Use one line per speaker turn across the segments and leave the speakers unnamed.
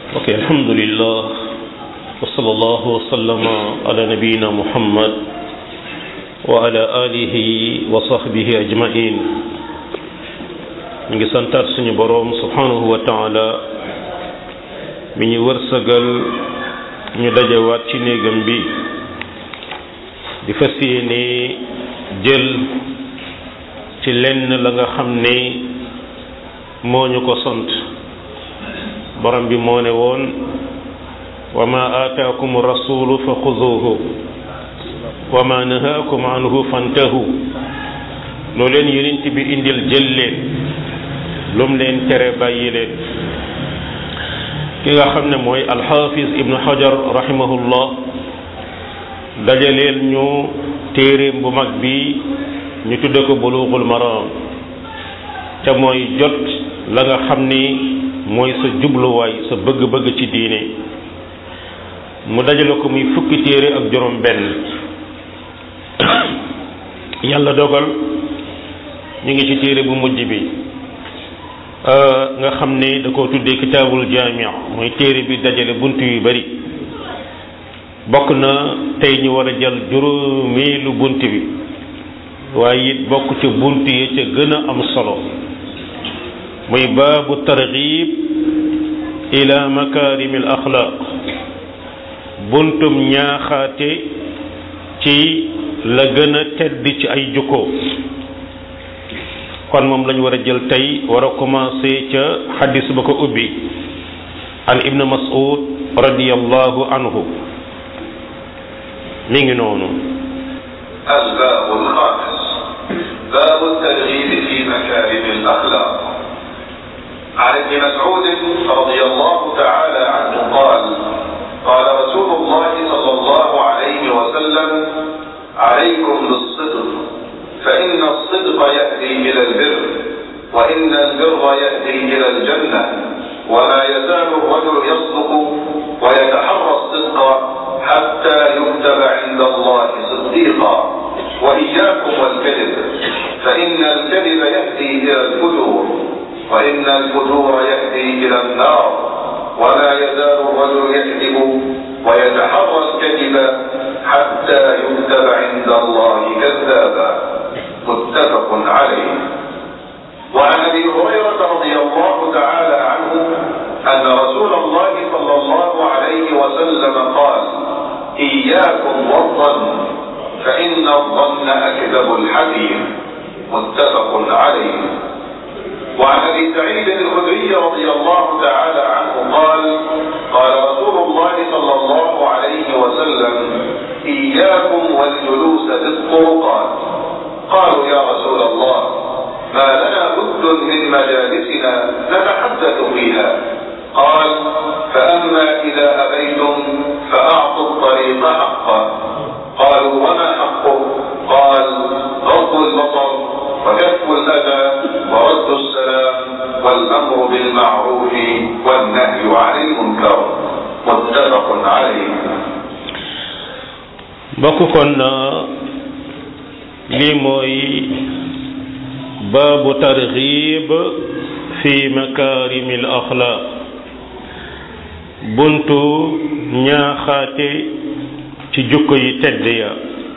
ok alhamdulillah wa sallallahu wa sallama ala nabiyina muhammad wa ala alihi wa sahbihi ajmain ñu ngi santaat suñu boroom subhanahu wa taala mi ñu wërsëgal ñu dajawaat ci néegam bi di fas yéene jël ci lenn la nga xam ne moo ñu ko sant borom bi moo ne woon wa ma aataakum rasulu fa xuduuhu wa ma nahaakum anhu fantahu loo leen yonent bi indil jël leen lum leen tere bàyyi leen ki nga xam ne mooy alxaafis ibnu hajar rahimahullah dajaleel ñu téeréem bu mag bi ñu tudde ko buluugul maraam te mooy jot la nga xam ni mooy sa jubluwaay sa bëgg-bëgg ci diine mu dajale ko muy fukki téere ak juróom benn yàlla dogal ñu ngi ci téere bu mujj bi nga xam ne da koo tuddee kitaabul jaamia mooy téere bi dajale bunt yu bari bokk na tey ñu war a jël juróomeelu bunt bi waaye it bokk ca bunt yi ca gën a am solo muy baabu targhib ila makarim al axlaq buntum ñaaxaate ci la gën a tedd ci ay jukko kon moom lañu war a jël tey war a commencé ca xadis ba ko ubbi an ibn mas'ud radiyallahu anhu mi ngi noonu
الباب الخامس باب الترغيب في مكارم الأخلاق عن ابن مسعود رضي الله تعالى عنه قال قال رسول الله صلى الله عليه وسلم عليكم بالصدق فإن الصدق يهدي إلى البر وإن البر يهدي إلى الجنة وما يزال الرجل يصدق ويتحرى الصدق حتى يكتب عند الله صديقا وإياكم والكذب فإن الكذب يهدي إلى الفجور وإن الفجور يهدي إلى النار ولا يزال الرجل يكذب ويتحرى الكذب حتى يكتب عند الله كذابا متفق عليه وعن ابي هريره رضي الله تعالى عنه ان رسول الله صلى الله عليه وسلم قال اياكم والظن فان الظن اكذب الحديث متفق عليه وعن ابي سعيد الخدري رضي الله تعالى عنه قال قال رسول الله صلى الله عليه وسلم اياكم والجلوس في الطرقات قالوا يا رسول الله ما لنا بد من مجالسنا نتحدث فيها قال فاما اذا ابيتم فاعطوا الطريق حقه قالوا وما حقه قال غض البصر وكف الاذى ورد السلام والامر بالمعروف والنهي عن المنكر متفق عليه
bokk kon lii mooy baabu targhib fi makarim al axlaq buntu ñaaxaate ci jukko yi tedd ya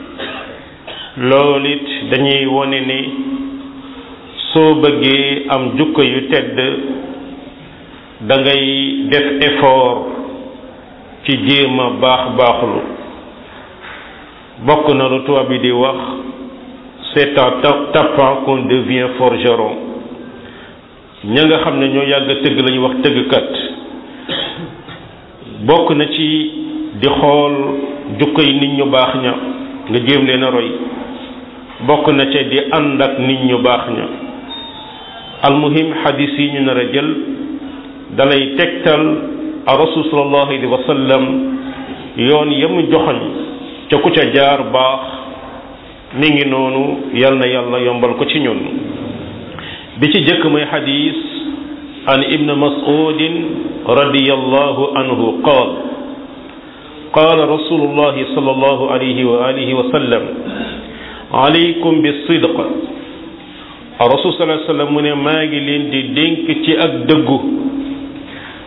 loolu it dañuy wone ni soo bëggee am jukko yu tedd da ngay def effort ci jéem a baax baaxlu bokk na lu tubaab bi di wax c'est en tapant qu'on devient forgeron ña nga xam ne ñoo yàgg tëgg la ñuy wax tëggkat bokk na ci di xool jukko yi nit ñu baax ña nga jéem leen a roy bokk na ca di ànd ak nit ñu baax ña almuhim xadis yi ñu nar a jël dalay tegtal a rasul sallallahu alayhi wa sallam yoon yamu joxoñ ca ku ca jaar baax mi ngi noonu yal na yàlla yombal ko ci ñun bi ci jëkk mooy xadis an ibn mas'udin radiyallahu anhu qaal qaala rasulullahi sallallahu alayhi wa alihi wa sallam alaykum bisidq rasul sallallahu alayhi wa sallam mu ne maa ngi leen di dénk ci ak dëggu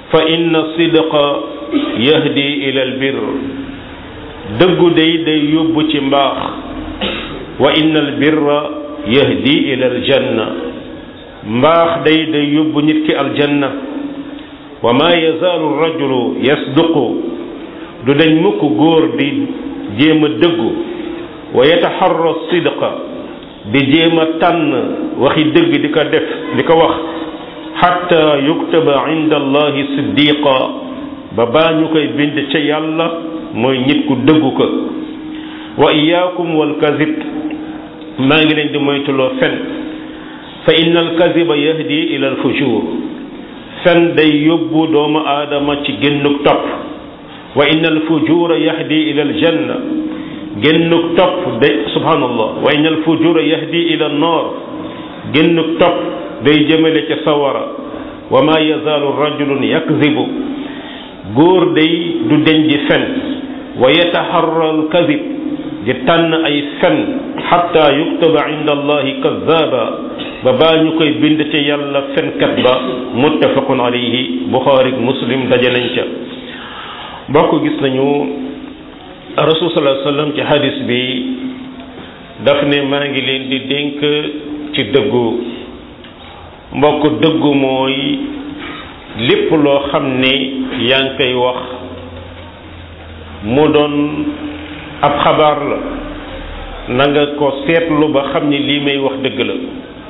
fa inna sidqa yahdi ila al bir dëggu day day yóbbu ci mbaax wa inna al birra yahdi ila al janna mbaax day day yóbbu nit ki aljanna wa ma yazaalu rajulu yasduqu du dañ mukk góor di jéem a dëggu wa yataxarra sidqa di jéem a tànn waxi dëgg di ko def di ko wax xatta yuktaba inda allahi siddiqa ba baa ñu koy bind ca yàlla mooy nit ku dëggu ko wa iyaakum wal kazib maa ngi leen di moytuloo fen fa inna al kaziba yahdi ila al fujur fen day yóbbu doomu aadama ci génnuk topp wa inna al fujura yahdi ila al janna génnuk topp day subhanallah wa inna al fujura yahdi ila an nar génnuk topp day jëmale ca sawara wa ma yazaalu rajulun yakzibu góor day du deñ di fen wa yataharra al kazib di tànn ay fen xatta yuktaba inda allahi kazaba ba baa ñu koy bind ci yàlla fenkat ba muttafaqun alayhi buxaari muslim daje nañ ca mbokk gis nañu rasul sallallahu alayhi wasallam ci hadis bi daf ne maa ngi leen di dénk ci dëggu mbokk dëggu mooy lépp loo xam ne yaa ngi koy wax mu doon ab xabaar la na nga ko seetlu ba xam ni lii may wax dëgg la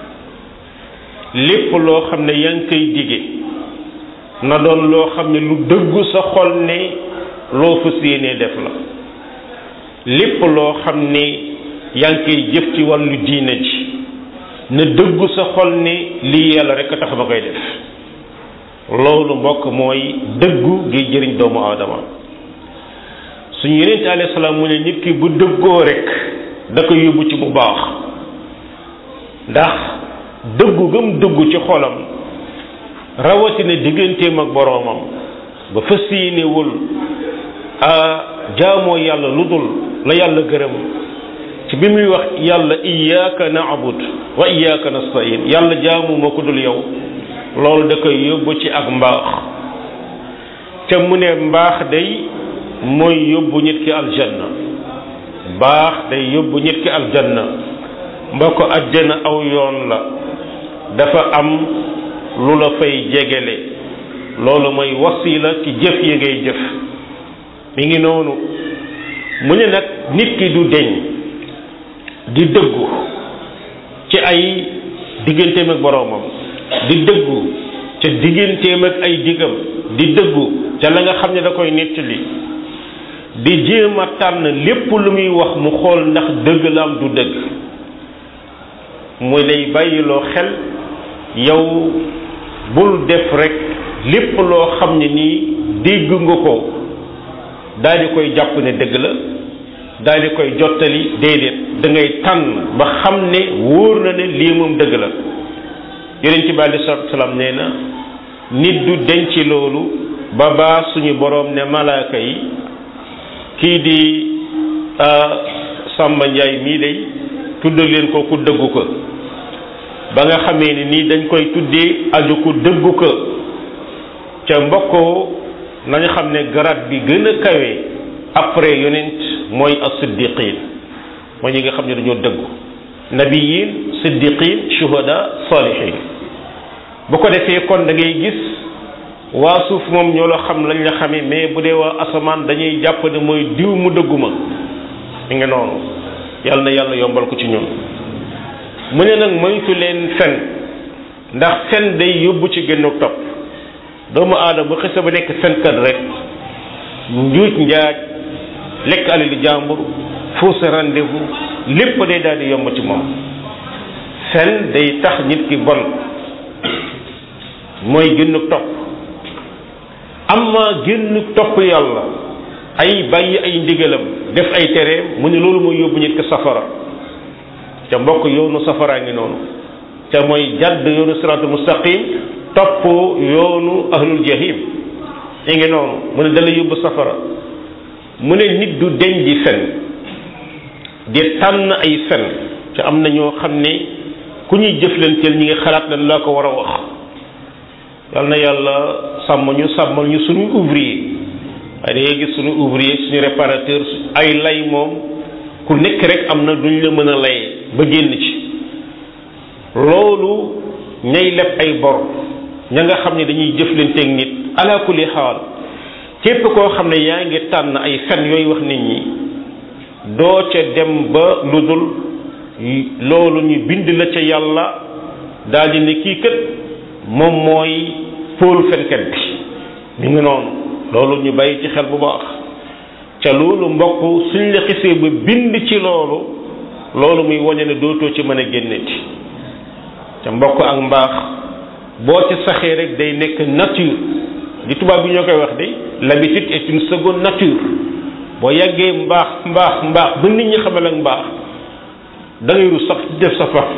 lépp loo xam ne yaa ngi koy dige na doon loo xam ne lu dëggu sa xol ne loo fas yéenee def la lépp loo xam ne yaa ngi koy jëf ci wàllu diine ji na dëggu sa xol ne lii yàlla rek a tax ba koy def loolu mbokk mooy dëggu gi jëriñ doomu aadama suñu yeneen alayhi salaam mu ne nit ki bu dëggoo rek da ko yóbbu ci bu baax ndax dëggu gëm dëggu ci xolam rawatina digganteem ak boroomam ba fas yéenewul a jaamoo yàlla lu dul la yàlla gërëm ci bi muy wax yàlla iyyaka na'bud wa iyyaka nasta'in yàlla jaamu ma ko dul yow loolu da koy yóbbu ci ak mbaax te mu ne mbaax day mooy yóbbu nit ki aljanna mbaax day yóbbu nit ki aljanna mbokk àjjana aw yoon la dafa am lu la fay jegele loolu mooy wasila ci jëf yi ngay jëf mi ngi noonu mu ne nag nit ki du deñ di dëggu ci ay digganteem ak boroomam di dëggu ca digganteem ak ay digam di dëggu ca la nga xam ne da koy nettali di jéem a tànn lépp lu muy wax mu xool ndax dëgg la am du dëgg muy lay bàyyiloo xel yow bul def rek lépp loo xam ne nii dégg nga ko daal di koy jàpp ne dëgg la daal di koy jottali déedéet da ngay tànn ba xam ne wóor na ne lii moom dëgg la yonent bi alei salatu salaam nee na nit du denc loolu ba baa suñu boroom ne malaaka yi kii di Samba Njaay mii day tuddal leen ko ku dëggu ko ba nga xamee ni nii dañ koy tuddee aju ku dëggu ko ca mbokkoo nañu xam ne grade bi gën a kawe après yonent mooy as-siddiqin mooy ñi nga xam ne dañoo dëggu nabiyin siddiqin shuhada salihin bu ko defee kon da ngay gis waa suuf moom ñoo la xam lañ la xamee mais bu dee waa asamaan dañuy jàpp ne mooy diw mu dëgguma mi nga noonu yàlla na yàlla yombal ko ci ñun mu ne nag moytu leen fen ndax fen day yóbbu ci génn topp doomu aadama bu xisa ba nekk fenkat rek njuuj njaaj lekk alali jàmbur fausse rendez-vous lépp day daal di yomb ci moom fen day tax nit ki bon mooy génn topp amma génn topp yàlla ay bàyyi ay ndigalam def ay tereem mu ne loolu mooy yóbbu nit ki safara ca mbokk yoonu safaraa ngi noonu ca mooy jàdd yoonu siraatul mustaqim topp yoonu ahlul jahim yi ngi noonu mu ne dala yóbbu safara mu ne nit du deñ di fen di tànn ay fen ca am na ñoo xam ne ku ñuy jëflanteel ñi ngi xalaat lan laa ko war a wax yal na yàlla sàmm ñu sàmmal ñu suñu ouvrier waaye da ngay gis suñu ouvrier suñu réparateur ay lay moom ku nekk rek am na duñ la mën a lay ba génn ci loolu ñay leb ay bor ña nga xam ne dañuy jëflanteeg nit ala kulli xaal képp koo xam ne yaa ngi tànn ay fen yooyu wax nit ñi doo ca dem ba lu dul loolu ñu bind la ca yàlla daal di ne kii kët moom mooy fóol fenkat bi mi ngi noonu loolu ñu bàyyi ci xel bu baax ca loolu mbokk suñ la xisee ba bind ci loolu loolu muy wañe ne dootoo ci mën a génneti ca mbokk ak mbaax boo ci saxee rek day nekk nature di tubaab bi ñoo koy wax de l'habitude est une seconde nature boo yàggee mbaax mbaax mbaax ba nit ñi xamal ak mbaax da ngay rus sax def sa fa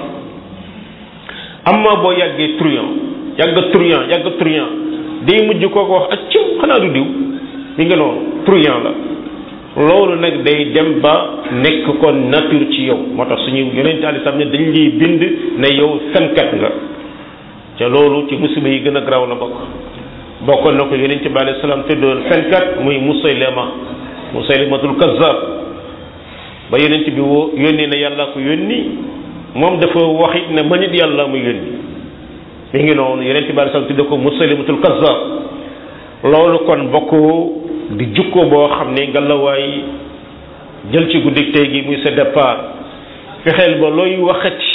amma boo yàggee truand yàgg truand yàgg truand day mujj koo ko wax ak ciw xanaa du diw mi nga noonu truand la loolu nag day dem ba nekk kon nature ci yow moo tax suñu yonent ali sam ne dañ lay bind ne yow fenkat nga ca loolu ci musiba yi gën a graw la bokk bokkoon na ko yonent bi alayhi salaam tëddoon fenkat muy musaylima musaylimatul kazzab ba yonent bi woo yónni na yàlla ko yónni moom dafa wax it ne ma nit yàlla mu yónni mi ngi noonu yonent bi alayhi salaam tudde ko musaylimatul kazzab loolu kon bokk di jukko boo xam ne ngalawaay jël ci guddik tey gi muy sa départ fexeel ba looy waxati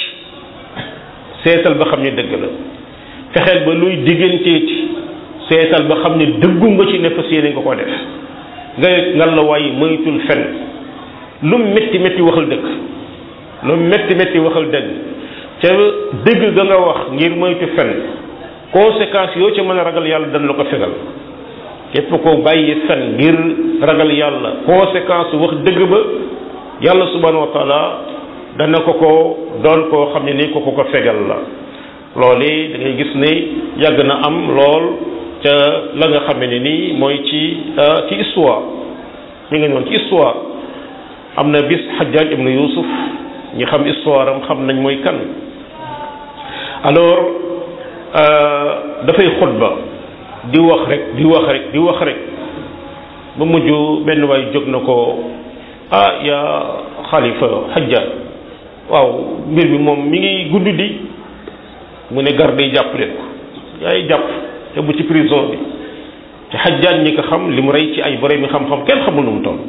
seetal ba xam ne dëgg la fexeel ba luy digganteeti seetal ba xam ne dëggu nga ci ne fas yéene nga ko def nga ngalawaay moytul fen lu métti métti waxal dëgg lu métti métti waxal dëgg ca dëgg ga nga wax ngir moytu fen conséquences yoo ca mën a ragal yàlla dañ la ko fegal képp ko bàyyi fen ngir ragal yàlla conséquence wax dëgg ba yàlla subhanahu wa taala dana ko ko doon koo xam ne ni ko ko ko fegal la loolu da ngay gis ne yàgg na am lool ca la nga xam ne nii mooy ci ci histoire mi nga noonu ci histoire am na bis Hajjaj ibn Yusuf ñi xam histoire am xam nañ mooy kan alors dafay xutba di wax rek di wax rek di wax rek ba mujj benn waay jóg na ko ah yaa xalifa xajja waaw mbir mi moom mi ngi gudd di mu ne garde yi jàpp leen ko yaay jàpp te bu ci prison bi te xajjaan ñi ko xam li mu rey ci ay borom mi xam-xam kenn xamul nu mu toll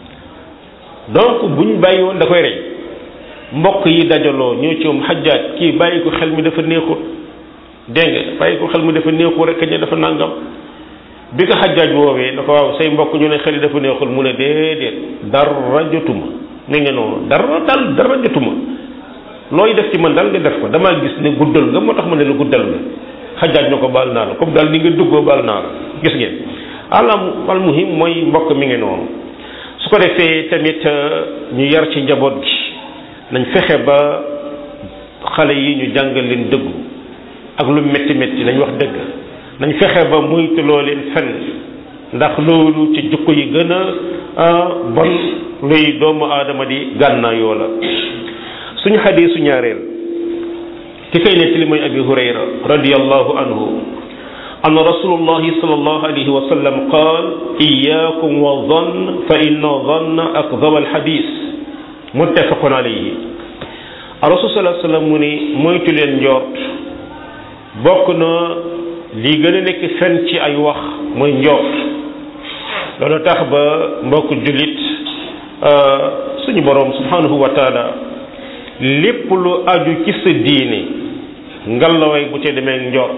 donc buñ bàyyi woon da koy rey mbokk yi dajaloo ñoo ci moom xajjaaj kii bàyyi ko xel mi dafa neexut dégg nga bàyyi ko xel mi dafa neexul rek ña dafa nangam bi ko xajjaaj woowee da ko waaw say mbokk ñu ne xel yi dafa neexul mu ne déedéet dara jotuma ni nga noonu dara dal dara jotuma looy def ci man daal nga def ko damaa gis ne guddal nga moo tax ma ne la guddal nga xajjaaj na ko baal naa la comme daal ni nga duggoo baal naa la gis ngeen alam al muhim mooy mbokk mi ngi noonu su ko defee tamit ñu yar ci njaboot gi nañ fexe ba xale yi ñu jàngal leen dëggu ak lu métti métti nañ wax dëgg nañ fexe ba moytuloo leen fen ndax loolu ci jukko yi gën a bon luy doomu aadama di gànnaayoo la suñu xadiisu ñaareel ki koy nettali mooy abi hurayra radiyallahu anhu أن رسول الله صلى الله عليه وسلم قال إياكم والظن فإن الظن أكذب الحديث متفق عليه الرسول صلى الله عليه وسلم mu ni moytu leen njort bokk na li gën a nekk fen ci ay wax mooy njort loolu tax ba mbokk jullit suñu boroom subhanahu wa taala lépp lu aju ci sa diine ngallaway bu ca demee njort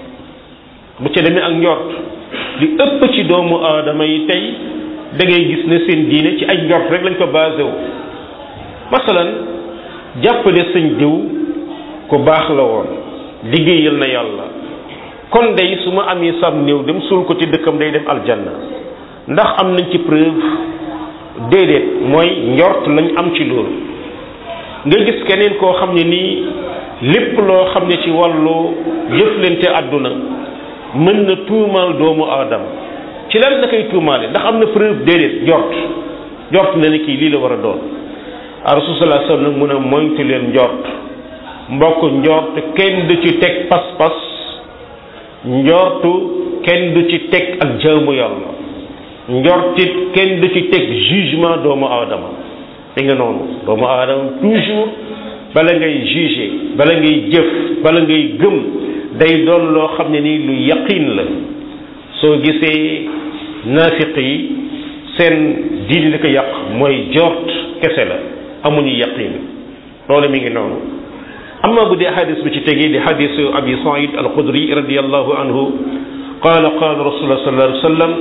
bu ca demee ak njort li ëpp ci doomu aadama yi tey da ngay gis ne seen diine ci ay njort rek lañ ko basé wu masalan jàppale sëñ diw ku baax la woon liggéeyal na yàlla kon day su ma amee sam néew dem suul ko ci dëkkam day dem aljanna ndax am nañ ci preuve déedéet mooy njort lañ am ci loolu nga gis keneen koo xam ne nii lépp loo xam ne ci wàllu jëflante àdduna mën na tuumaal doomu aadama ci lan la koy tuumaale ndax am na preuve déedéet njort njort na ne kii lii la war a doon rasul sallallahu alayhi wasallam mun a moytu leen njort mbokk njort kenn du ci teg pas-pas njortu kenn du ci teg ak jaamu yàlla njortit kenn du ci teg jugement doomu aadama mi nga noonu doomu aadama toujours bala ngay juger bala ngay jëf bala ngay gëm day doon loo xam ne nii lu yaqin la soo gisee naafiq yi seen diini li ko yàq mooy jort kese la amuñu yaqin loolu mi ngi noonu amma bu dee xadis bi ci tegee di xadisu abi said al xudri radiallahu anhu qaala qaala rasulullah sallallahu alayhi wa sallam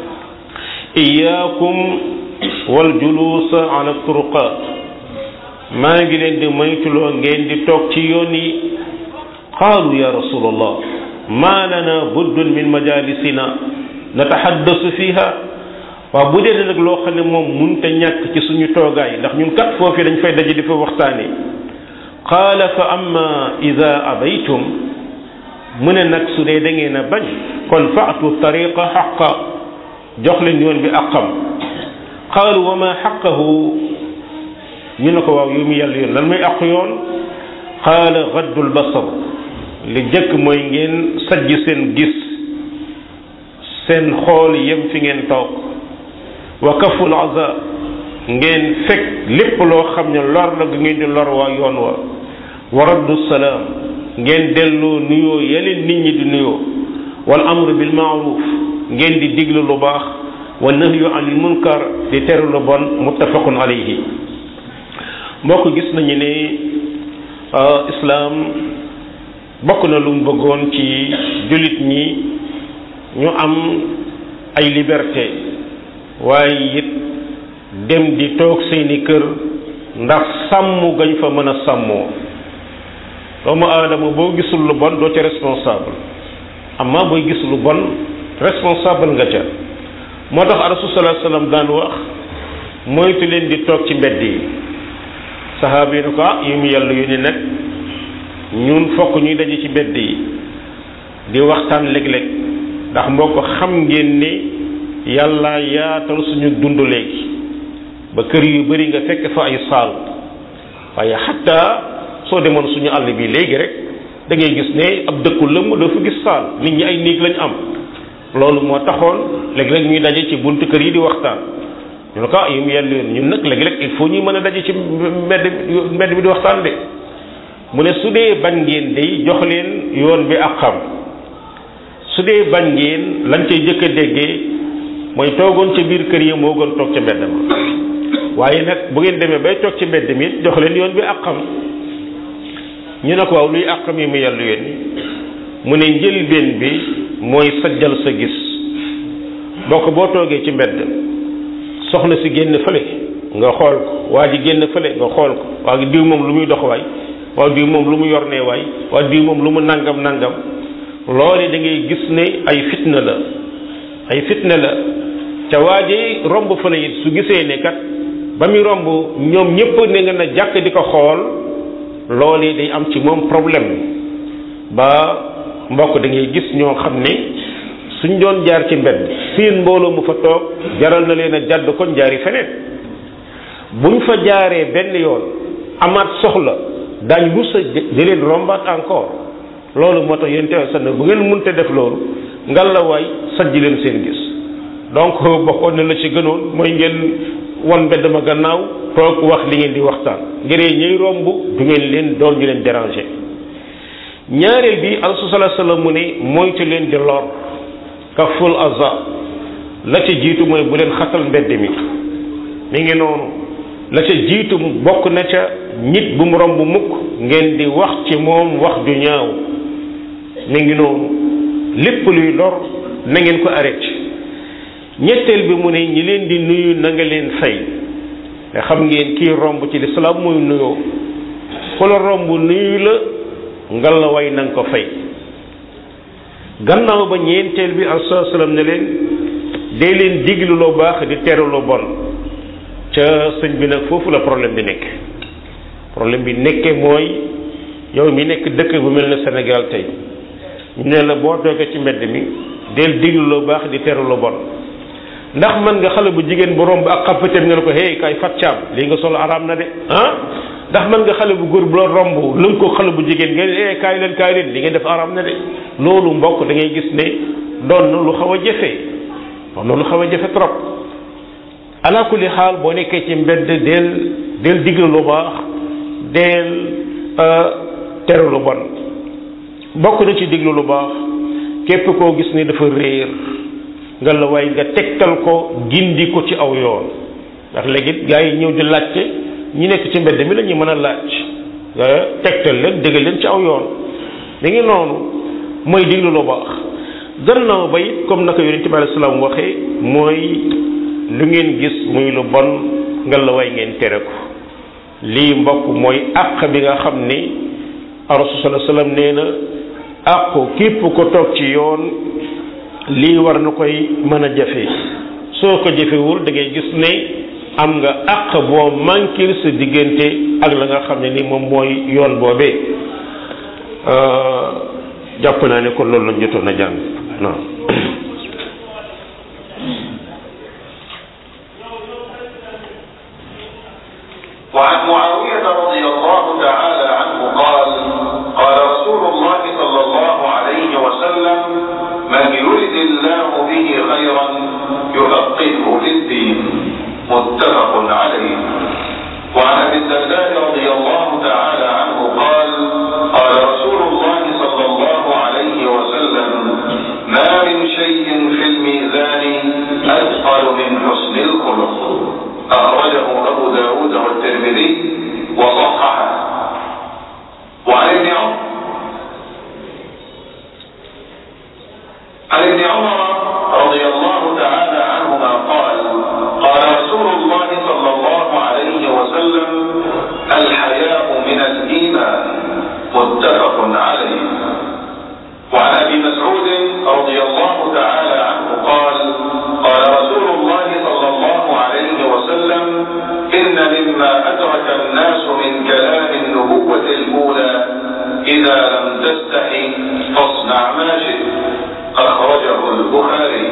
iyaakum wal juluusa ala turuqaat maa ngi leen di moytuloo ngeen di toog ci yoon yi qaalu ya rasulallah maa lana buddun min majalisina nataxaddasu fiha waaw bu dee nag loo xam ne moom munta ñàkk ci suñu toogaay ndax ñun kat foofu dañ fay daje di fa waxtaane qaala fa amma ida abaytum mu ne nag su dee da ngeen a bañ kon faatu tariqa xaqa jox leen yoon bi aqam qaalu wa ma xaqahu ñu ne ko waaw yow mi yàlla yoon lan mooy àq yoon qaala gaddul basar li jëkk mooy ngeen sajj seen gis seen xool yem fi ngeen toog wa kaful aza ngeen fekk lépp loo xam ne lor la gu ngeen di lor waa yoon wa wa raddu salaam ngeen delloo nuyoo yeneen nit ñi di nuyoo wal amru bil maaruf ngeen di diglu lu baax wa nahyu anil munkar di teru lu bon muttafaqun alayhi mbokk gis nañu ne islaam bokk na lu mu bëggoon ci jullit ñi ñu am ay liberté waaye it dem di toog seeni kër ndax sàmm gañ fa mën a sàmmoo doomu aadama boo gisul lu bon doo ca responsable amma booy gis lu bon responsable nga ca moo tax rasul sallallahu alayhi wasallam daan wax moytu leen di toog ci mbedd yi sahaaba yi ne ko ah yu mu yàlla yu ni nag ñun fokk ñuy daje ci mbedd yi di waxtaan léeg-léeg ndax mboo ko xam ngeen ni yàlla yaatal suñu dund léegi ba kër yu bari nga fekk fa ay saal waaye xatta soo demoon suñu àll bi léegi rek da ngay gis ne ab dëkku lëmm doo fa gis saal nit ñi ay néeg lañ am loolu moo taxoon léeg-léeg ñuy daje ci buntu kër yi di waxtaan ñu ne ko ah yum yàlla yoon ñun nag léeg-léeg il faut ñuy mën a daje ci mbedd mbedd bi di waxtaan de mu ne su dee bañ ngeen day jox leen yoon bi ak xam su dee bañ ngeen lañ cay jëkk a déggee mooy toogoon ca biir kër yi moo gën toog ca mbedd ma waaye nag bu ngeen demee bay toog ci mbedd mi jox leen yoon bi ak xam ñu ne ko waaw luy àqam yi mu yàlla yónni mu ne njëlbeen bi mooy sajjal sa gis bokk boo toogee ci mbedd soxna si génn fële nga xool ko waa ji génn fële nga xool ko waa diw moom lu muy dox waay waa diw moom lu mu yor nee waay waa diw moom lu mu nangam nangam loolu da ngay gis ne ay fitna la ay fitna la ca waa ji romb fële it su gisee ne kat ba muy romb ñoom ñëpp ne nga na jàkk di ko xool loolu day am ci moom problème ba mbokk da ngay gis ñoo xam ne suñ doon jaar ci mbedd seen mbooloo mu fa toog jaral na leen a jàdd kon jaari feneen buñ fa jaaree benn yoon amaat soxla daañ rus a di leen rombaat encore loolu moo tax yéen teew sax bu ngeen mënte def loolu ngal la waay sajj leen seen gis donc bokkoon na la ci gënoon mooy ngeen wan mbedd ma gannaaw toog wax li ngeen di waxtaan ngiree ñuy romb du ngeen leen doon ñu leen déranger ñaareel bi alsu salaa sallam mu ne moytu leen di lor kaful aza la ca jiitu mooy bu leen xatal mbedd mi mi ngi noonu la ca jiitu bokk na ca nit bu mu romb mukk ngeen di wax ci moom wax ju ñaaw mi ngi noonu lépp luy lor na ngeen ko arrêté ñetteel bi mu ne ñi leen di nuyu na nga leen fay te xam ngeen kii romb ci lislaam muy nuyoo ku la romb nuyu la ngal la way na nga ko fay gannaaw ba ñeenteel bi aleyhi salaam ne leen dee leen diglu lu baax di teru lu bon ca sëñ bi nag foofu la problème bi nekk problème bi nekke mooy yow mi nekk dëkk bu mel ne Sénégal tey ñu ne la boo toogee ci mbedd mi del diglu lu baax di teru lu bon ndax man nga xale bu jigéen bu romb ak xafateem nga ne ko hey kay fat caam lii nga solo araam na de ah ndax man nga xale bu góor bu la romb lëng ko xale bu jigéen nga ne hey kaay leen kaay leen li ngeen def araam na de loolu mbokk da ngay gis ne doon na lu xaw a jafe doon na lu xaw a jafe trop ala kulli xaal boo nekkee ci mbedd del del digle lu baax del tere lu bon bokk na ci diglu lu baax képp koo gis ni dafa réer nga la waaye nga tegtal ko gindi ko ci aw yoon ndax léegi gaa yi ñëw di laajte ñi nekk ci mbedd mi la ñu mën a laaj nga tegtal leen déggal leen ci aw yoon da ngi noonu mooy diglu lu baax gannaaw ba it comme naka yonente bi alayhi salaam waxee mooy lu ngeen gis muy lu bon nga la waay ngeen tere ko lii mbokk mooy àq bi nga xam ni rasul sallallahu alayhi wasallam nee na àqu képp ko toog ci yoon lii war na koy mën a jafe soo ko jafewul da ngay gis ne am nga àq boo manqué sa diggante ak la nga xam ne ni moom mooy yoon boobee jàpp naa ne kon loolu lañ jotoon a jàng non
وعن معاوية رضي الله تعالى عنه قال قال رسول الله صلى الله عليه وسلم من يرد الله به خيرا يفقهه في الدين متفق عليه وعن ابي الدرداء رضي الله تعالى عنه قال قال رسول الله صلى الله عليه وسلم ما من شيء في الميزان أثقل من حسن الخلق أخرجه أبو داود والترمذي وصححه وعن ابن عمر عن ابن عمر رضي الله تعالى عنهما قال قال رسول الله صلى الله عليه وسلم الحياء من الإيمان متفق عليه وعن ابي مسعود رضي الله تعالى عنه قال قال رسول الله صلى الله عليه وسلم ان مما ادرك الناس من كلام النبوه الاولى اذا لم تستحي فاصنع ما شئت اخرجه البخاري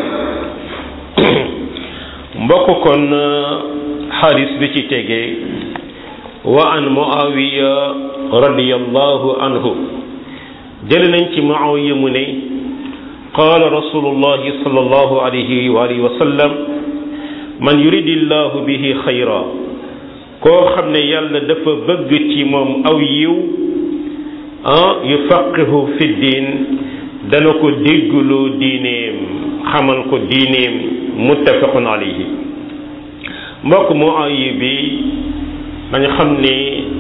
mbokk kon xadis bi ci tege wa an muawiya radiyallahu anhu jël nañ ci muawiya mu ne qaala rasulullahi sallallahu alayhi wa alihi wa sallam man yuridillahu bihi xayra koo xam ne yàlla dafa bëgg ci moom aw yiw ah yufaqihu fi diin dana ko déggloo diineem xamal ko diineem muttafaqun alayhi mbokk muawiya bi dañu xam ne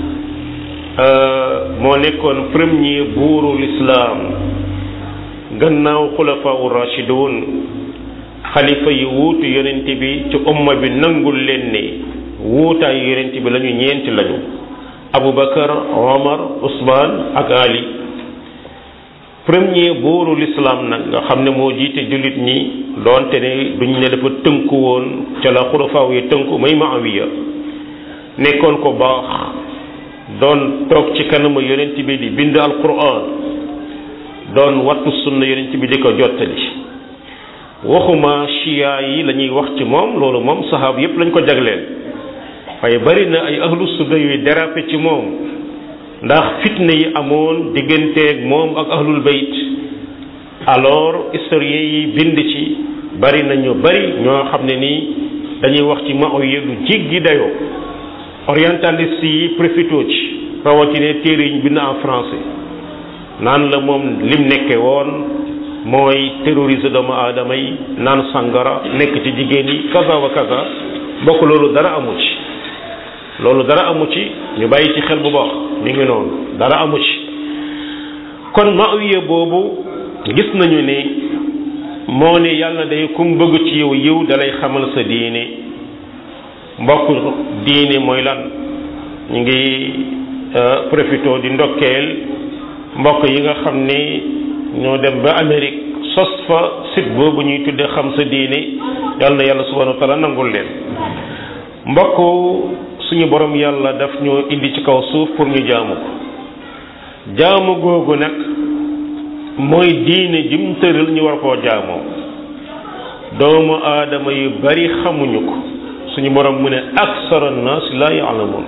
moo nekkoon premier buuru lislaam gannaaw xulafaa rashidun xalifa yi wuutu yonent bi ci umma bi nangul leen ne wuutaayu yonent bi lañu ñeenti lañu abubakar omar usman ak ali premier buuru lislaam nag nga xam ne moo jiite jullit ñi doonte ne duñ ne dafa tënku woon ca la xulafaaw yi tënku may maawiya nekkoon ko baax doon toog ci kanamu yonent bi di bind alquran doon wattu sunna yonent bi di ko jottali waxuma chia yi la ñuy wax ci moom loolu moom sahaab yépp lañ ko jagleel waaye bari na ay ahlu sunna yuy dérapé ci moom ndax fitna yi amoon digganteeg moom ak ahlul bayt alors historiens yi bind ci bari na ñu bari ñoo xam ne nii dañuy wax ci Muawiya lu jéggi dayoo orientaliste yi profité ci rawatina téere yi ñu bind en français naan la moom lim nekke woon mooy terroriser doomu aadama yi naan sangara nekk ci jigéen yi kaza wa kaza bokk loolu dara amu ci loolu dara amu ci ñu bàyyi ci xel bu baax mi ngi noonu dara amu ci kon Muawiya boobu gis nañu ne moo ne yàlla day kum bëgg ci yow yiw dalay xamal sa diine mbokk diine mooy lan ñu ngi profito di ndokkeel mbokk yi nga xam ni ñoo dem ba Amérique sos fa site boobu ñuy tuddee xam sa diine yàlla na yàlla subhanahu wa taala nangul leen mbokk suñu borom yàlla daf ñoo indi ci kaw suuf pour ñu jaamu ko jaamu googu nag mooy diine jim tëral ñu war koo jaamoo doomu aadama yu bari xamuñu ko suñu borom mu ne aksara nas la yaalamuun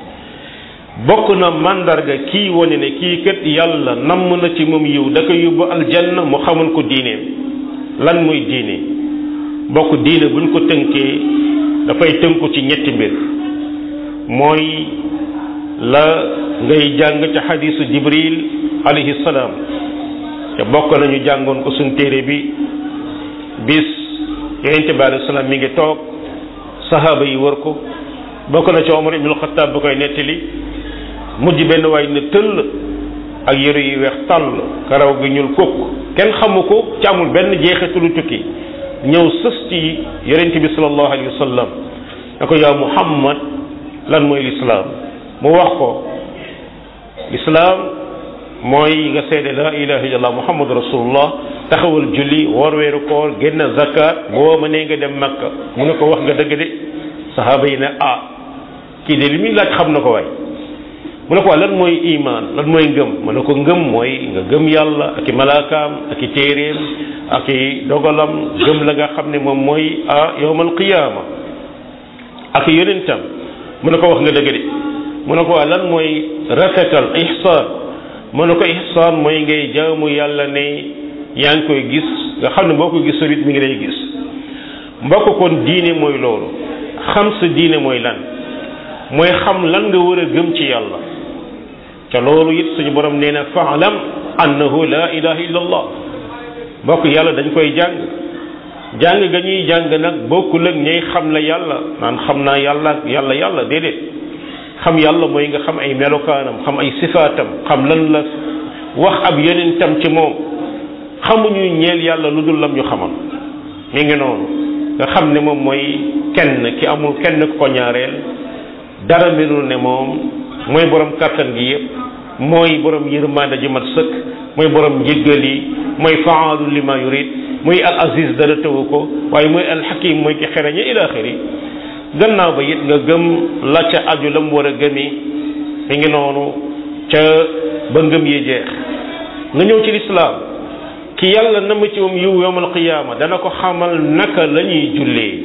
bokk na mandarga kii wane ne kii kat yàlla namm na ci moom yiw da ko yóbbu aljanna mu xamal ko diineem lan muy diine bokk diine buñ ko tënkee dafay tënku ci ñetti mbir mooy la ngay jàng ca xadisu jibril alayhi salaam te bokk nañu jàngoon ko suñ téere bi bis yonente bi alayhi salaam mi ngi toog sahaaba yi wër ko bokk na ci omar ibnul xataab ba koy nettali mujj benn waay ne tëll ak yëre yu weex tàll karaw gi ñuul kukk kenn xamu ko ci amul benn jeexitalu tukki ñëw sës ci yonente bi sallallahu alayhi wa sallam ne ko yaa muhammad lan mooy lislaam mu wax ko lislaam mooy nga seede la ilaha illallah muhammadu rasulullah taxawal julli woor weeru koor génn zakat boo ma nee nga dem makka mu ne ko wax nga dëgg de sahaaba yi ne ah kii de li muy laaj xam na ko waay mu ne ko lan mooy iman lan mooy ngëm mu ne ko ngëm mooy nga gëm yàlla ak i malaakaam ak i téeréem ak i dogalam gëm la nga xam ne moom mooy ah yowmal qiyaama ak i yonentam mu ne ko wax nga dëgg de mu ne ko waa lan mooy rafetal ihsaan mu ne ko ihsaan mooy ngay jaamu yàlla ne yaa ngi koy gis nga xam ne boo ko gisul it mi ngi lay gis mbokk kon diine mooy loolu xam sa diine mooy lan mooy xam lan nga war a gëm ci yàlla te loolu it suñu borom nee na faalam annahu la ilaha illa allah mbokk yàlla dañ koy jàng jàng ga ñuy jàng nag bokkul ak ñay xam la yàlla naan xam naa yàlla ak yàlla yàlla déedéet xam yàlla mooy nga xam ay melokaanam xam ay sifaatam xam lan la wax ab yonentam ci moom xamuñu ñeel yàlla lu dul lam ñu xamal mi ngi noonu nga xam ne moom mooy kenn ki amul kenn ku ko ñaareel dara melul ne moom mooy borom kàttan gi yëpp mooy borom yërmande ji mat sëkk mooy borom njëggal yi mooy faalu lima yurid muy al aziz dara tëwu ko waaye mooy al hakim mooy ki xereñe ila axiri gannaaw ba it nga gëm la ca aju la mu war a gëmi mi ngi noonu ca ba ngëm yi jeex nga ñëw ci lislaam ki yàlla na ma ci moom yiw yowmal qiyaama dana ko xamal naka la ñuy jullee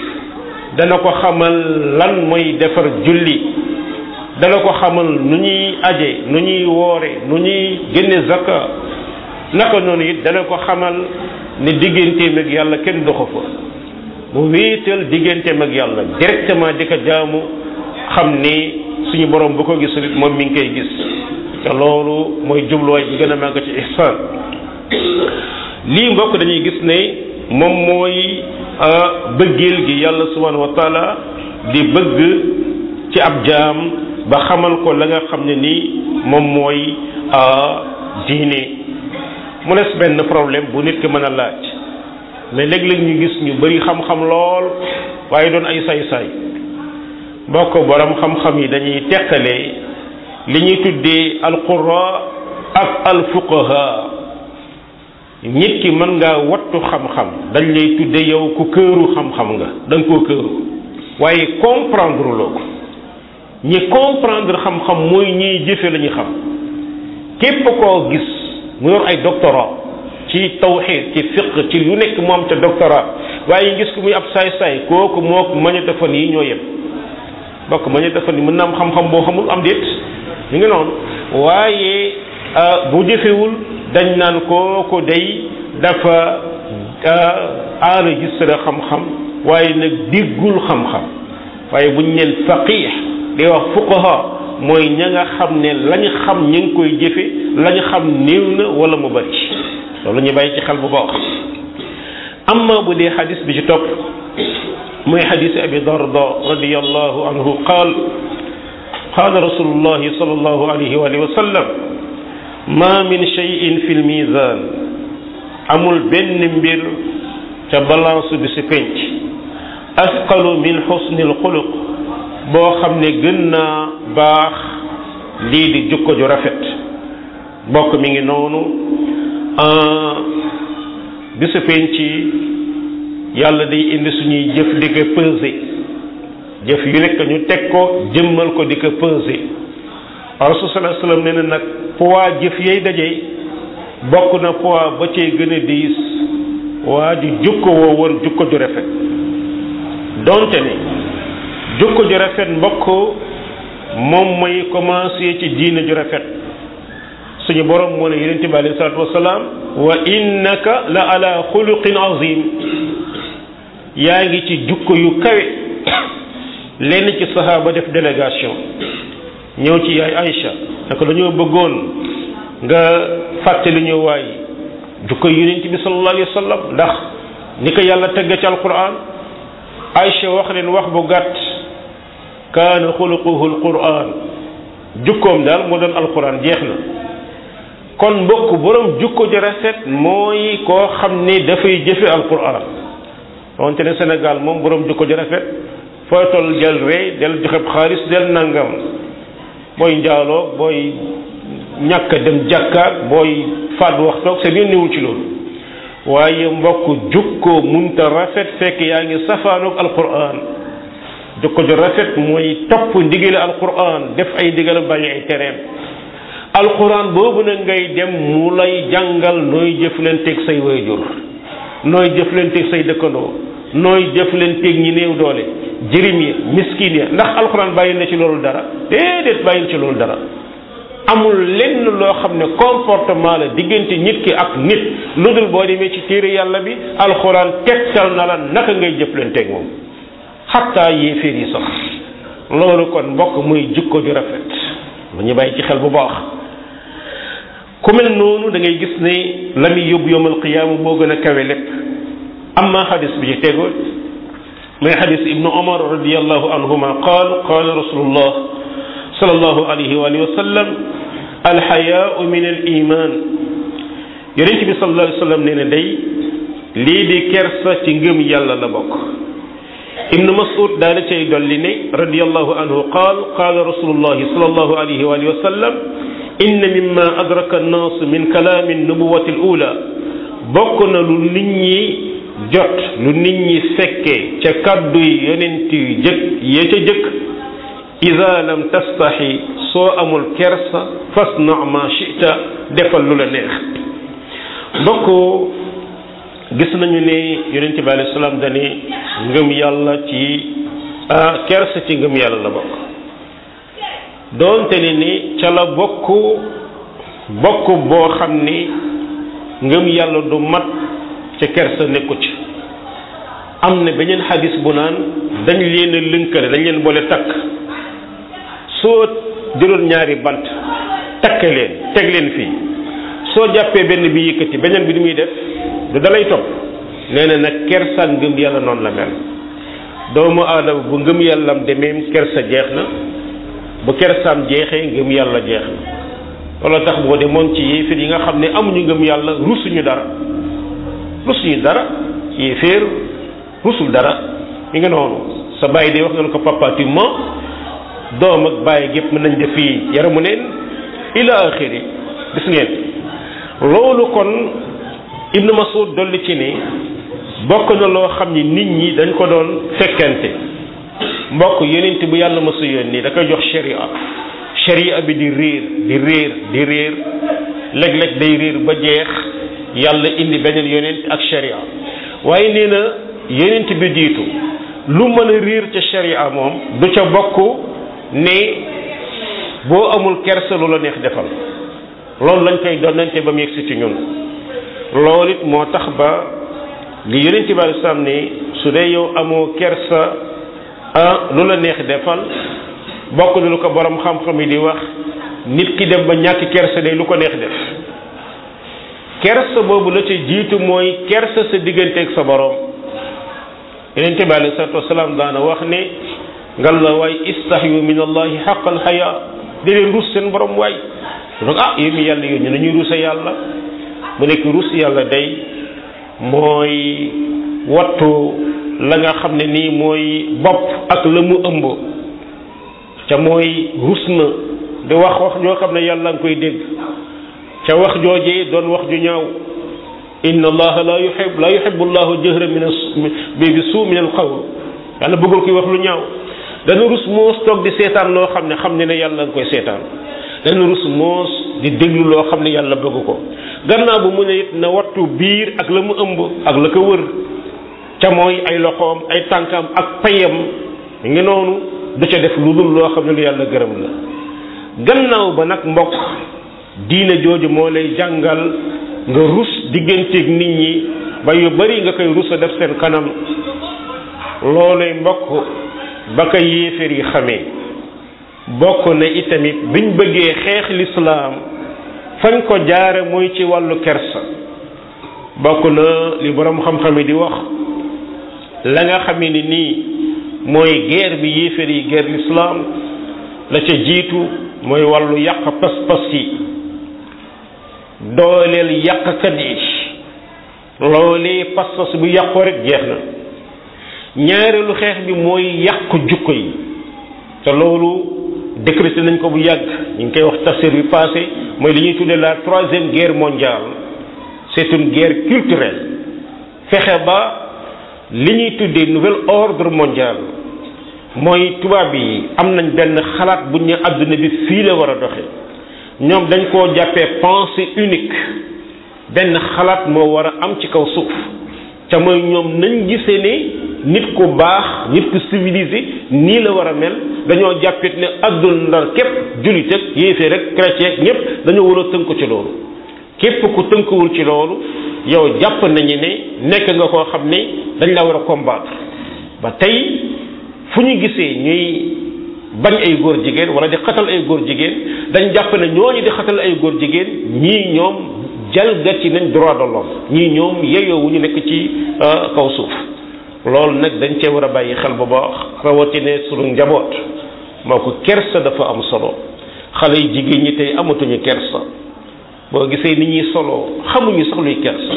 dana ko xamal lan mooy defar julli dana ko xamal nu ñuy aje nu ñuy woore nu ñuy génne zakka naka noonu it dana ko xamal ne digganteem ak yàlla kenn doxu fa mu wéetal digganteem ak yàlla directement di ko jaamu xam ni suñu borom bu ko gisul it moom mi ngi koy gis te loolu mooy jubluwaay bi gën a màgg ci ihsaan lii mbokk dañuy gis ne moom mooy bëggeel gi yàlla subhanahu wa taala di bëgg ci ab jaam ba xamal ko la nga xam ne nii moom mooy diine mu des benn problème bu nit ki mën a laaj mais léeg-léeg ñu gis ñu bari xam-xam lool waaye doon ay say-say mbokk borom xam-xam yi dañuy teqale li ñuy tuddee alqura ak alfuqaha nit ki mën ngaa wattu xam-xam dañ lay tudde yow ku këru xam-xam nga da nga koo këru waaye comprendre loo ko ñi comprendre xam-xam mooy ñiy jëfe la ñu xam képp koo gis mu yor ay doctorat ci tawxid ci fiq ci lu nekk mu am ca doctorat waaye gis ko muy ab saay-saay kooku moo magnétophone yi ñoo yem bokk magnétophone yi mën na am xam-xam boo xamul am déet ñu ngi noonu waaye bu jëfewul dañ naan kooku day dafa enregistré xam-xam waaye nag diggul xam-xam waaye buñ neen faqih di wax fuqaha mooy ña nga xam ne lañ xam ñu ngi koy jëfe lañ xam néew na wala mu bari loolu ñu bàyyi ci xel bu baax amma bu dee xadis bi ci topp mooy xadis abi darda radiallahu anhu qaal qaala rasulullahi sallallahu alayhi wa sallam ma min cheyin fi lmisan amul benn mbir ca balance bi si penc asqalu min xusni alxuluq boo xam ne gën naa baax lii di jukko ju rafet bokk mi ngi noonu bisu penc yàlla day indi suñuy jëf di ko peser jëf yu nekk ñu teg ko jëmmal ko di ko peser rasul sallallahu alayhi wasallam nee na nag poids jëf yay daje bokk na poids ba cee gën a diis waa ju jukko woo woon jukko ju rafet donte ne jukko ju rafet mbokk moom mooy commencé ci diine ju rafet suñu borom moo ne yonente bi alayhi salaatu wasalaam wa innaka la ala xuluqin azim yaa ngi ci jukko yu kawe lenn ci sahaaba def délégation ñëw ci yaay Aïcha naka dañoo bëggoon nga fàttali ñu waay jukko yonent bi sallallahu alayhi wa sallam ndax ni ko yàlla tegg ci alquran Aïcha wax leen wax bu gàtt kaana xuluquhu alquran jukkoom daal moo doon alquran jeex na kon mbokk borom jukko ju rafet mooy koo xam ne dafay jëfe alquran wante ne Sénégal moom borom jukko ju rafet fooy toll jël rey del joxe xaalis del nangam booy njaaloo booy ñàkk dem jàkkaak booy faat waxtoog seen yoon newul ci loolu waaye mbokk jukko munta rafet fekk yaa ngi safaanoog alquran jukko ju rafet mooy topp ndigale alquran def ay ndigal bàyyi ay tereem alquran boobu nag ngay dem mu lay jàngal nooy jëflanteeg say waajur nooy jëflanteeg say dëkkandoo nooy jëflanteeg ñi néew doole jirim yi miskin yi ndax alquran bàyyi na ci loolu dara déedéet bàyyi ci loolu dara amul lenn loo xam ne comportement la diggante nit ki ak nit lu dul boo demee ci téere yàlla bi alxuraan tegtal na la naka ngay jëflanteeg moom xattaa yéeféer yi sax loolu kon mbokk muy jikko ju rafet lu ñu bàyyi ci xel bu baax ku mel noonu da ngay gis ne la muy yóbbu yowmal qiyaama moo gën a kawe lépp amma xadis bi ci tegu muy xadis ibnu omar radiallahu anhuma qaal qaala rasulullah sallallahu alayhi wa alihi wa sallam alxayaau min al iman yonent bi sallallahu alayhi wa sallam nee na day lii di kersa ci ngëm yàlla la bokk ibnu mas'ud daal cay dolli ne radiallahu anhu qaal qaala rasulullahi sallallahu alayhi wa alihi wa sallam inna mimma adraka annaas min kalaami nubuwati al ula bokk na lu nit ñi jot lu nit ñi fekkee ca kàddu yi yonent yu jëkk ya ca jëkk ida lam tastaxi soo amul kersa fasna ma chita defal lu la neex mbokk gis nañu ne yonente bi alayhi salaam dane ngëm yàlla ci ah kersa ci ngëm yàlla la bokk doonte ne ni ca la bokk bokk boo xam ni ngëm yàlla du mat ca kersa nekku ci am na beneen xadis bu naan dañ leen a lënkale dañ leen boole takk soo jëloon ñaari bant takk leen teg leen fii soo jàppee benn bi yëkkati beneen bi du muy def du dalay topp nee na nag kersa ngëm yàlla noonu la mel doomu aadama bu ngëm yàllam demeem kersa jeex na bu kersaam jeexee ngëm yàlla jeex na loolu tax boo demoon ci yéeféer yi nga xam ne amuñu ngëm yàlla rusuñu dara rusuñu dara yéeféer rusul dara mi nga noonu sa bàyyi de wax nga ko papa tu mens doom ak bàyyi gépp mën nañ def fii yaramu neen ila axiri gis ngeen loolu kon ibnu masud dolli ci ni bokk na loo xam ni nit ñi dañ ko doon fekkante mbokk yonent bu yàlla ma su yónni da koy jox sharia sharia bi di réer di réer di réer léeg-léeg day réer ba jeex yàlla indi beneen yonent ak sharia waaye nee na yonent bi jiitu lu mën a réer ca sharia moom du ca bokk ne boo amul kersa lu la neex defal loolu lañ koy donnante ba mu yegsi ci ñun loolu it moo tax ba li yonent bi alei salaam ne su dee yow amoo kersa ah lu la neex defal bokk na lu ko borom xam-xam yi di wax nit ki dem ba ñàkk kersa day lu ko neex def kersa boobu la ca jiitu mooy kersa sa digganteeg sa borom yonent bi alei salatu wasalaam daana wax ne ngal la waay istahyu min allahi xaqal xaya di leen rus seen borom waay donc ah yéen mi yàlla yónni nañuy rusa yàlla mu nekk rus yàlla day mooy wattu la nga xam ne nii mooy bopp ak la mu ëmb ca mooy rus na di wax wax joo xam ne yàlla nga koy dégg ca wax joojee doon wax ju ñaaw inna allaha la yuhib la yuhibbu allahu jahra min bi bi suu min al qawl yàlla bëggul koy wax lu ñaaw dana rus moos toog di seetaan loo xam ne xam ne ne yàlla nga koy seetaan dana rus moos di déglu loo xam ne yàlla bëgg ko gannaaw bu mu ne it na wattu biir ak la mu ëmb ak la ko wër ca mooy ay loxoom ay tànkam ak payam mi ngi noonu du ca def lu dul loo xam ne lu yàlla gërëm la gannaaw ba nag mbokk diine jooju moo lay jàngal nga rus digganteeg nit ñi ba yu bari nga koy rus a def seen kanam looluy mbokk ba ko yéeféer yi xamee bokk na itamit biñ bëggee xeex lislaam fañ ko jaare mooy ci wàllu kersa bokk na li borom xam-xam yi di wax la nga xamee ni nii mooy guerre bi yéeféer yi guerre lislaam la ca jiitu mooy wàllu yàq pas-pas yi dooleel yàqkat yi loolee pas-pas bu yàqoo rek jeex na ñaareelu xeex bi mooy yàq jukko yi te loolu décrété nañ ko bu yàgg ñu ngi koy wax tafsir bi passé mooy li ñuy tuddee la troisième guerre mondiale c'est une guerre culturelle fexe ba li ñuy tuddee nouvel ordre mondial mooy tubaab yi am nañ benn xalaat bu ñu àdduna bi fii la war a doxe ñoom dañ koo jàppee pensée unique benn xalaat moo war a am ci kaw suuf ca mooy ñoom nañ gisee ne nit ku baax nit ku civilisé nii la war a mel dañoo jàppit ne àdduna ndar képp jullit ak yéefee rek chrétien ñépp dañoo war a tënku ci loolu képp ku tënkuwul ci loolu yow jàpp nañu ne nekk nga koo xam ne dañ la war a combattre ba tey fu ñu gisee ñuy bañ ay góor jigéen wala di xatal ay góor jigéen dañ jàpp ne ñooñu di xatal ay góor jigéen ñii ñoom jalgati nañ droit de l'homme ñii ñoom yeyoo wu ñu nekk ci kaw suuf loolu nag dañ cee war a bàyyi xel bu baax rawatina sunu njaboot moo ko kersa dafa am solo xale yi jigéen ñi tey amatuñu kersa boo gisee ni ñuy solo xamuñu sax luy kersa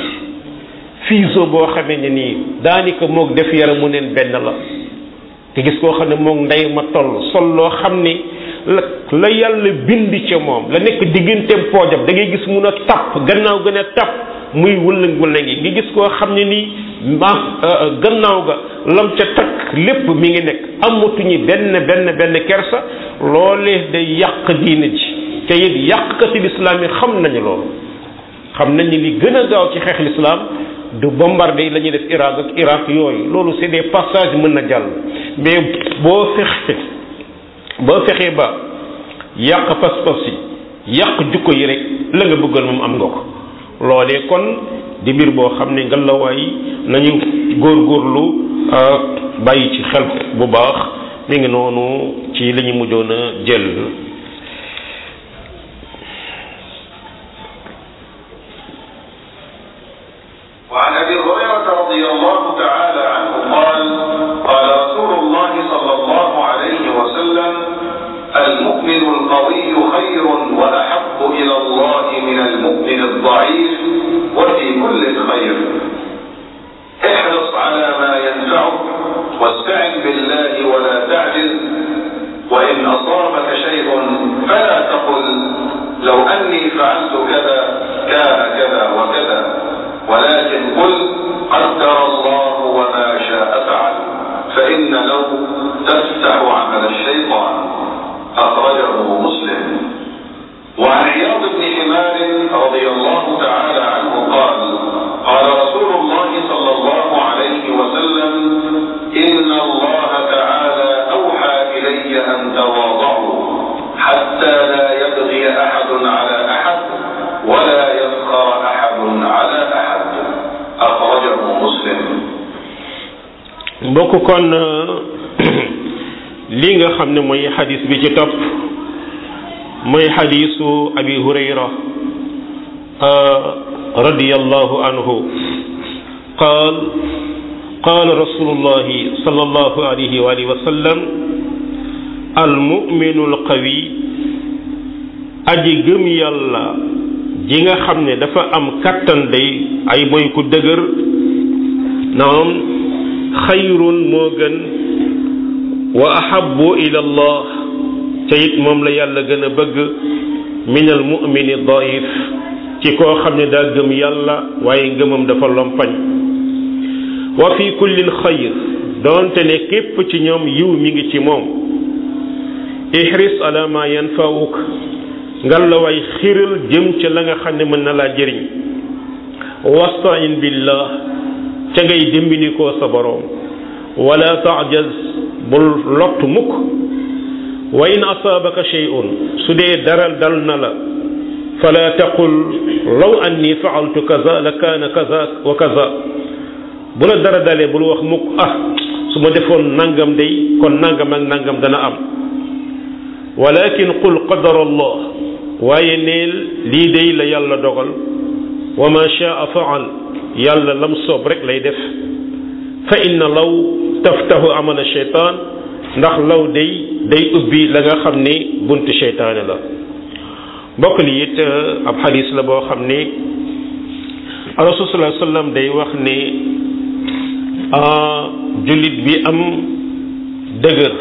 fiiso boo xamee ne nii daanaka moog def yaramu neen benn la te gis koo xam ne moog ndey ma toll sol loo xam ni la la yàlla bind ca moom la nekk digganteem poojam da ngay gis mun a tapp gannaaw gën a tapp muy wëllëng wëllëng yi nga gis koo xam ne nii ma gannaaw ga lam ca takk lépp mi ngi nekk amatuñu benn benn benn kersa loolee day yàq diine ji te it yàqkati lislaam yi xam nañu loolu xam nañu li gën a gaaw ci xeex lislaam du bombardé yi la ñuy def Irak ak Irak yooyu loolu c'est des passages mën na jàll mais boo fexe boo fexee ba yàq pas-pas yi yàq jukko yi rek la nga bëggal moom am nga ko loolee kon di mbir boo xam ne ngalawaay nañu góorgóorlu bàyyi ci xel bu baax mi ngi noonu ci li ñu mujjoon a jël
وعن ابي هريره رضي الله تعالى عنه قال قال رسول الله صلى الله عليه وسلم المؤمن القوي خير واحب الى الله من المؤمن الضعيف وفي كل خير احرص على ما ينفعك واستعن بالله ولا تعجز وان اصابك شيء فلا تقل لو اني فعلت كذا كان كذا وكذا ولكن قل قدر الله وما شاء فعل فإن لو تفتح عمل الشيطان أخرجه مسلم وعن عياض بن حمار رضي الله تعالى عنه قال قال رسول الله صلى الله عليه وسلم إن الله تعالى أوحى إلي أن تواضعوا حتى لا يبغي أحد على أحد ولا يسخر أحد على أحد أخرجه مسلم
mbokk kon li nga xam ne mooy xadis bi ci topp mooy xadisu abi hurayra radiyallahu anhu qaal قال رسول الله صلى الله عليه وآله وسلم المؤمن القوي aji gëm yàlla ji nga xam ne dafa am kattan day ay mooy ku dëgër naam xayrun moo gën wa ahabbu ila allah te it moom la yàlla gën a bëgg min al mumini daif ci koo xam ne daa gëm yàlla waaye ngëmam dafa lompañ wa fi kullin xayr doonte ne képp ci ñoom yiw mi ngi ci moom ihris ala ma yanfawuk ngal la way xiral jëm ca la nga xam ne mën na laa jëriñ wastain billah ca ngay dimbindikoo sa boroom wala taajaz bul lott mukk wa in asaabaka shay'un su dee dara dal na la fala taqul law anni faaltu kaza la kaana kaza wa kaza bu la dara dalee bul wax mukk ah su ma defoon nangam day kon nangam ak nangam dana am walakin qul qadara allah waaye neel lii day la yàlla dogal wa ma shaa faal yàlla lam soob rek lay def fa inna law taftahu amala sheytaan ndax law day day ubbi la nga xam ni buntu sheytaane la mbokk li it ab xadis la boo xam ni rasul sallallahu alayhi wasallam day wax ni jullit bi am dëgër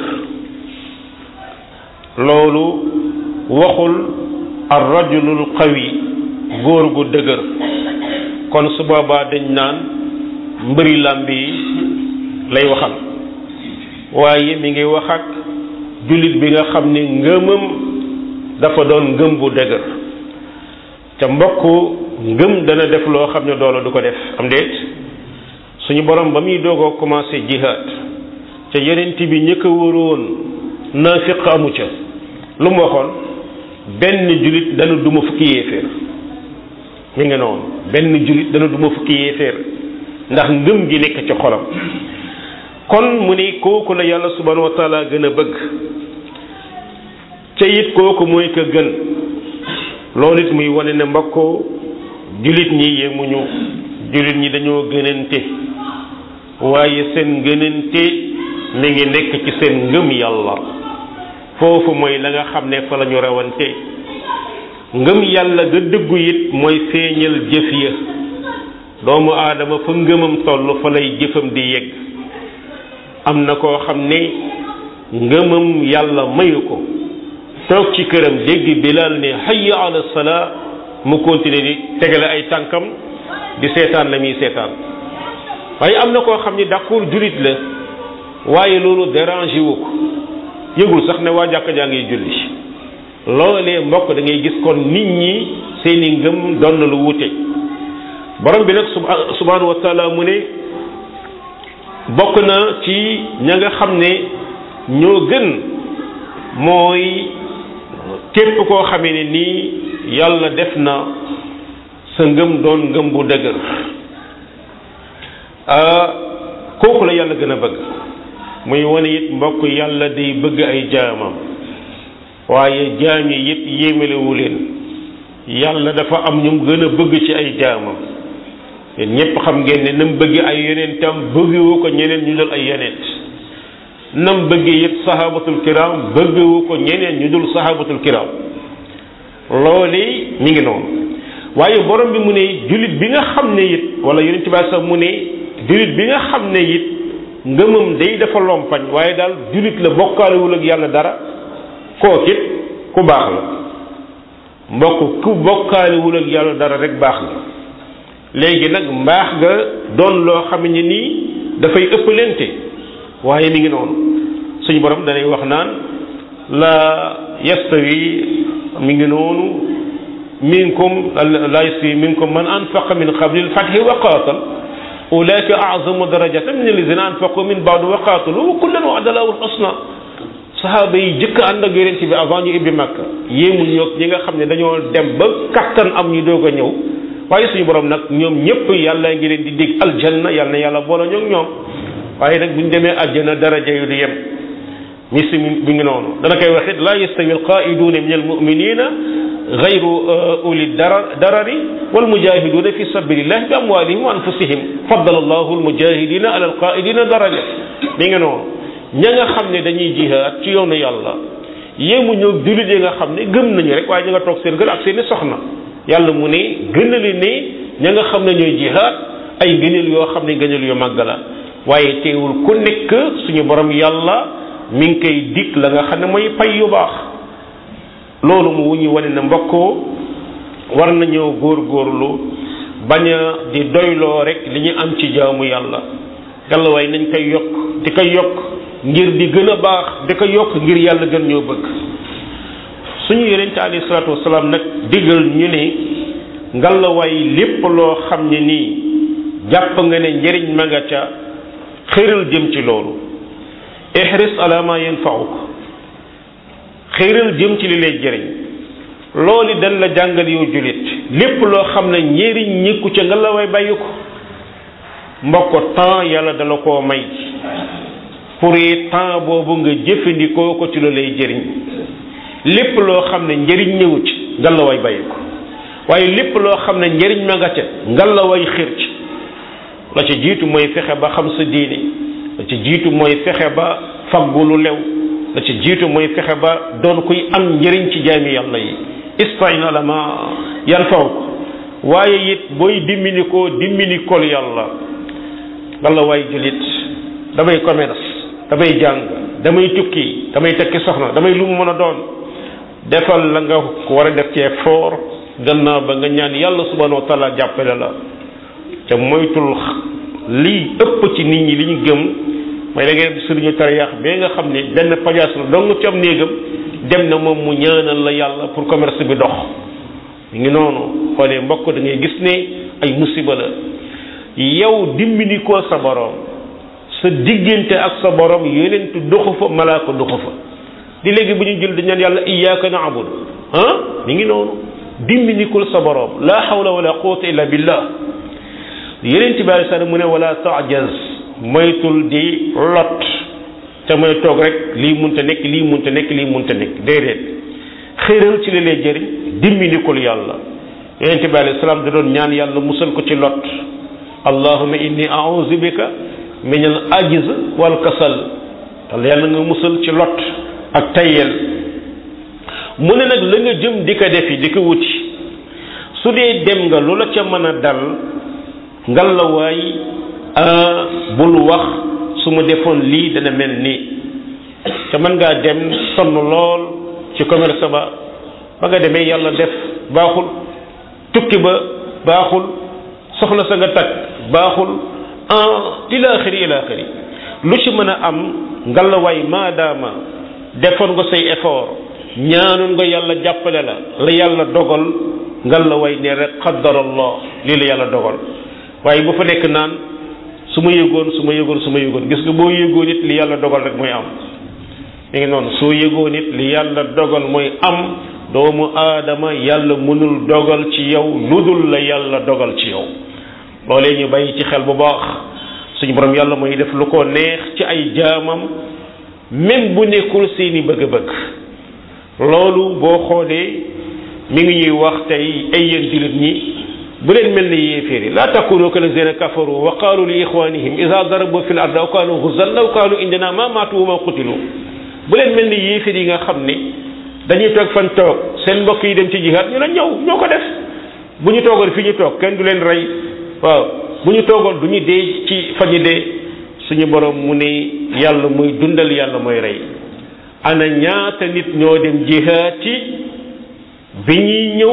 loolu waxul ar rajulul qawi góor gu dëgër kon su boobaa dañ naan mbëri làmb yi lay waxal waaye mi ngi wax ak jullit bi nga xam ni ngëmam dafa doon ngëm bu dëgër ca mbokk ngëm dana def loo xam ne doole du ko def am déet suñu borom ba muy doogoo commencé jihaad ca yenent bi ñëkk a wóoroon naafiq amu ca lu mu waxoon benn jullit dana duma fukki yéeféer mi ngi noonu benn jullit dana duma fukki yéeféer ndax ngëm gi nekk ci xolam kon mu ni kooku la yàlla subhanahu wa taala gën a bëgg ca it kooku mooy ka gën loolu it muy wane ne mbokkoo jullit ñi yemuñu jullit ñi dañoo gënante waaye seen gënante mi ngi nekk ci seen ngëm yàlla foofu mooy la nga xam ne fa la ñu rawante ngëm yàlla ga dëggu it mooy feeñal jëf ya doomu aadama fa ngëmam toll fa lay jëfam di yegg am na koo xam ne ngëmam yàlla mayu ko toog ci këram dégg bilal ne hayya ala salaa mu continuer di tegale ay tànkam di seetaan la muy seetaan waaye am na koo xam ne d'accord jullit la waaye loolu dérange wu ko yëgul sax ne waa jàkka jaa ngi julli loolee mbokk da ngay gis kon nit ñi seeni ngëm doon na lu wute borom bi nag subhanahu wa taala mu ne bokk na ci ña nga xam ne ñoo gën mooy képp koo xamee ne nii yàlla def na sa ngëm doon ngëm bu dëgër kooku la yàlla gën a bëgg muy wane it mbokk yàlla day bëgg ay jaamam waaye jaam yi it yéemelewu leen yàlla dafa am ñu gën a bëgg ci ay jaamam yéen ñépp xam ngeen ne nam bëgg ay yonentam bëggewu ko ñeneen ñu dul ay yonent nam bëgg it sahabatul kiram bëggewu ko ñeneen ñu dul sahabatul kiram loolu mi ngi noonu waaye borom bi mu ne jullit bi nga xam ne it wala yonent bi sax mu ne jullit bi nga xam ne it ngëmam day dafa lompañ waaye daal jullit la bokkaalewul ak yàlla dara kook it ku baax la mbokk ku bokkaalewul ak yàlla dara rek baax la léegi nag mbaax nga doon loo xam ne nii dafay ëppalente waaye mi ngi noonu suñu borom danay wax naan la yastawi mi ngi noonu minkum la yastawi minkum man anfaqa min qabli al-fathi wa qatal ulaika a'zamu darajatan min alladhina anfaqu min ba'du wa qatalu wa kullan wa'ada Allahu al-husna sahaaba yi jëkk ànd ak yonent bi avant ñu ibbi Makka yéemu ñoog ñi nga xam ne dañoo dem ba kattan am ñu doog a ñëw waaye suñu borom nag ñoom ñëpp yàlla ngi leen di dig aljanna yàlla na yàlla boole ñoog ñoom waaye nag bu ñu demee àjjana daraja yu du yem misi bi ngi noonu dana koy waxit la yastawi alqaiduna min almuminina gayru uli darari walmujahiduna fi sabilillahi bi amwalihim wa anfusihim faddala allahu almujahidina ala alqaidina daraja mi ngi noonu ña nga xam ne dañuy jihaad ci yoonu yàlla yéemu ñëw jullit yi nga xam ne gëm nañu rek waaye ñu nga toog seen kër ak seeni soxna yàlla mu ne gënali ne ña nga xam ne ñooy jihaad ay gëneel yoo xam ne gëneel yu màgg la waaye teewul ku nekk suñu borom yàlla mi ngi koy dig la nga xam ne mooy pay yu baax loolu mu wuñu wane ne mbokkoo war nañoo góorgóorlu bañ a di doyloo rek li ñu am ci jaamu yàlla yàlla waaye nañ koy yokk di ko yokk ngir di gën a baax di ko yokk ngir yàlla gën ñoo bëgg suñu yonent alayhi salaatu wasalaam nag diggal ñu ne ngalawaay lépp loo xam ne nii jàpp nga ne njëriñ ma nga ca xëral jëm ci loolu ihris ala ma yanfauk xëral jëm ci li lay jëriñ loolu dañ la jàngal yow julit lépp loo xam ne njëriñ ñikku ca ngalawaay bàyyi ko mbokk temps yàlla dala koo may pour temps boobu nga jëfandikoo ko ci lu lay jëriñ lépp loo xam ne njëriñ ñëwu ci ngalawaay bàyyi ko waaye lépp loo xam ne njëriñ ma nga ca ngalawaay xir ci la ca jiitu mooy fexe ba xam sa diine la ca jiitu mooy fexe ba faggu lu lew la ca jiitu mooy fexe ba doon kuy am njëriñ ci jaami yàlla yi istain ala ma yanfawuk waaye it booy dimbali ko dimbali kol yàlla ngalawaay julit damay commerce damay jàng damay tukki damay tekki soxna damay lu mu mën a doon defal la nga war a def ci effort gannaaw ba nga ñaan yàlla subhanahu wa taala jàppale la te moytul lii ëpp ci nit ñi li ñu gëm mooy da ngeen sëriñu tariyaax bee nga xam ne benn pajaas la dong ci am néegam dem na moom mu ñaanal la yàlla pour commerce bi dox mi ngi noonu xoolee mbokk da ngay gis ne ay musiba la yow dimbali ko sa borom sa diggante ak sa borom yonentu doxu fa malaaka doxu fa di léegi bu ñu jël di ñaan yàlla iyyaka na'budu ah mi ngi noonu dimbinikul sa borom la hawla wala quwwata illa billah yonent bi alei salaam mu ne wala ta'jaz moytul di lot te mooy toog rek lii munta nekk lii munta nekk lii munta nekk déedéet xéeral ci li lay jëriñ dimbinikul yàlla yonent bi alei salaam da doon ñaan yàlla musal ko ci lot allahumma inni a'udhu bika min al ajz wal kasal yàlla nga musal ci lot ak tayyel mu ne nag la nga jëm di ko defi di ko wuti su dee dem nga lu la ca mën a dal ngalawaay bul wax su ma defoon lii dana mel nii te mën ngaa dem sonn lool ci commerce ba ba nga demee yàlla def baaxul tukki ba baaxul soxna sa nga takk baaxul en ila axiri ila axiri lu ci mën a am ngalawaay maadaama defoon nga say effort ñaanoon nga yàlla jàppale la la yàlla dogal ngalawaay ne rek qaddarallah lii la yàlla dogal waaye bu fa nekk naan su ma yëgoon su ma yëgoon su ma yëgoon gis nga boo yëgoon it li yàlla dogal rek mooy am mi ngi noonu soo yëgoon it li yàlla dogal mooy am doomu aadama yàlla mënul dogal ci yow lu dul la yàlla dogal ci yow loolee ñu bàyyi ci xel bu baax suñu borom yàlla mooy def lu ko neex ci ay jaamam même bu nekkul seeni bëgg-bëgg loolu boo xoolee mi ngi ñuy wax tey ay yéen jullit ñi bu leen mel ni yéeféer yi laa takunu kalazina kafaru wa qaalu li ixwanihim ida darabu fi l ard aw kaanu guzan law kaanu indina ma maatu wa ma qutilu bu leen mel ni yéeféer yi nga xam ne dañuy toog fan toog seen mbokk yi dem ci jihaad ñu ne ñëw ñoo ko def bu ñu toogoon fi ñu toog kenn du leen rey waaw bu ñu toogoon du ñu dee ci fa ñu dee suñu borom mu ne yàlla muy dundal yàlla mooy rey ana ñaata nit ñoo dem jihaati bi ñuy ñëw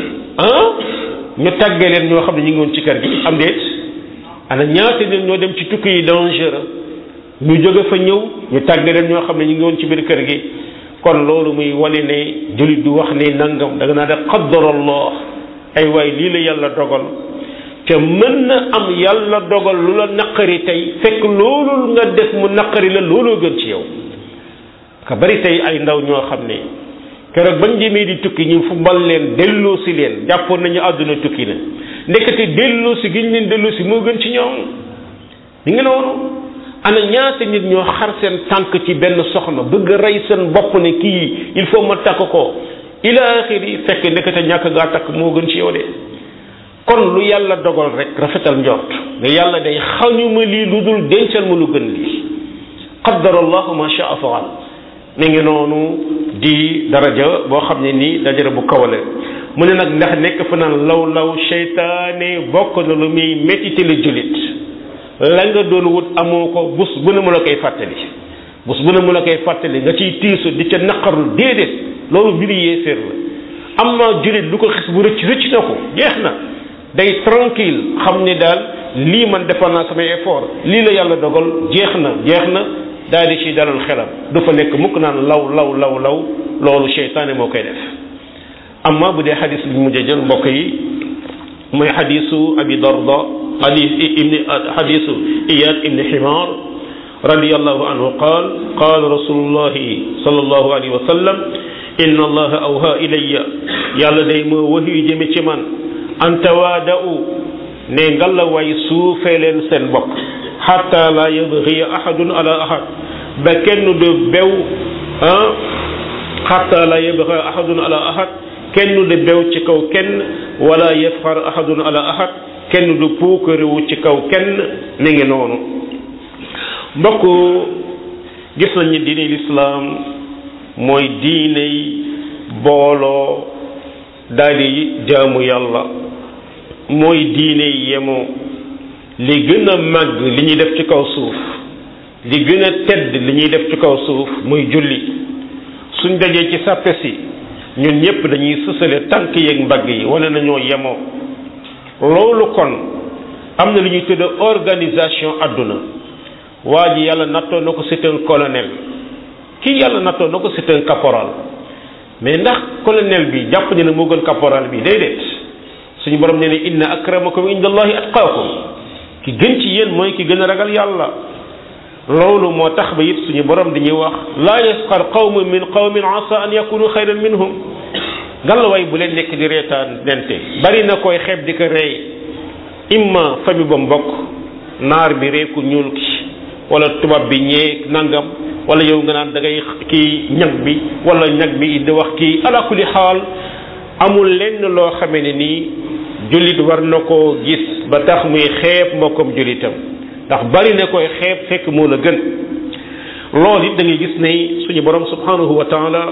ah ñu tàggee leen ñoo xam ne ñu ngi woon ci kër gi am déet ana ñaata nit ñoo dem ci tukki yi dangereux ñu jóge fa ñëw ñu tàggee leen ñoo xam ne ñu ngi woon ci biir kër gi kon loolu muy wane ne jullit du wax ne nangam da nga naa def qaddarallah ay waay lii la yàlla dogal te mën na am yàlla dogal lu la naqari tey fekk loolu nga def mu naqari la looloo gën ci yow ka bari tey ay ndaw ñoo xam ne keroog bañ demee di tukki ñu fu mbal leen delloo si leen jàppoon nañu àdduna tukki na ndekete delloo si gi ñu leen delloo si moo gën ci ñoom li nga noonu ana ñaata nit ñoo xar seen tànk ci benn soxna bëgg a rey seen bopp ne kii il faut ma takk ko ila axiri fekk ndekete ñàkk gaa takk moo gën ci yow de kon lu yàlla dogal rek rafetal njort ne yàlla day xañuma lii lu dul dencal ma lu gën lii qaddarallahu ma shaa faal mi ngi noonu di daraja boo xam ne nii dajara bu kawale mu ne nag ndax nekk fa naan law law seytaane bokk na lu muy méttite la jullit la nga doon wut amoo ko bus bu ne mu la koy fàttali bus bu ne mu la koy fàttali nga ciy tiisu di ca naqarlu déedéet loolu mbiri yéeféer la am na jullit lu ko xis bu rëcc rëcc na ko jeex na day tranquille xam ne daal lii man defal naa samay effort lii la yàlla dogal jeex na jeex na daal di ci dalal xelam du fa nekk mukk naan law law law law loolu seytaane moo koy def amma bu dee xadis bi mujj jël mbokk yi mooy xadisu abi darda hadis ibni xadisu iyad ibni ximaar radiallahu anhu qaal qaal rasulullahi sallallahu alayhi wa sallam inna allaha awha ilayya yàlla day moo waxyu jëme ci man an tawaada'u ne ngalla way suufee leen seen bopp xatta la yabghiya ahadun ala ahad ba kenn du bew ah xatta la yabghiya ahadun ala ahad kenn du bew ci kaw kenn wala yafxar ahadun ala ahad kenn du puukarewu ci kaw kenn mi ngi noonu mbokk gis nañu diine lislaam mooy diiney booloo daal di jaamu yàlla mooy diiney yemoo li gën a màgg li ñuy def ci kaw suuf li gën a tedd li ñuy def ci kaw suuf muy julli suñ dajee ci sàppe si ñun ñëpp dañuy sësale tànk yeeg mbagg yi wane nañoo yemoo loolu kon am na lu ñuy tudd organisation àdduna waa ji yàlla nattoo na ko c'est un colonel kii yàlla nattoo na ko c'est un caporal mais ndax colonel bi jàpp ne ne moo gën caporal bi déedéet suñu borom nee ne inna akramakum indallahi atqaakum ki gën ci yéen mooy ki gën a ragal yàlla loolu moo tax ba it suñu borom dañuy wax laa yasxar qawmun min qawmin asa an yakunu xayran minhum ngallaawaay bu leen nekk di reetaan dente bari na koy xeeb di ko rey imma famille ba mbokk naar bi reeku ñuul ki wala tubaab bi ñee nangam wala yow nga naan da ngay kii ñag bi wala ñag bi di wax kii ala kulli xaal amul lenn loo xamee ne nii jullit war na koo gis ba tax muy xeeb mbokkom jullitam ndax bari na koy xeeb fekk moo la gën loolu it da ngay gis ne suñu borom subhanahu wa taala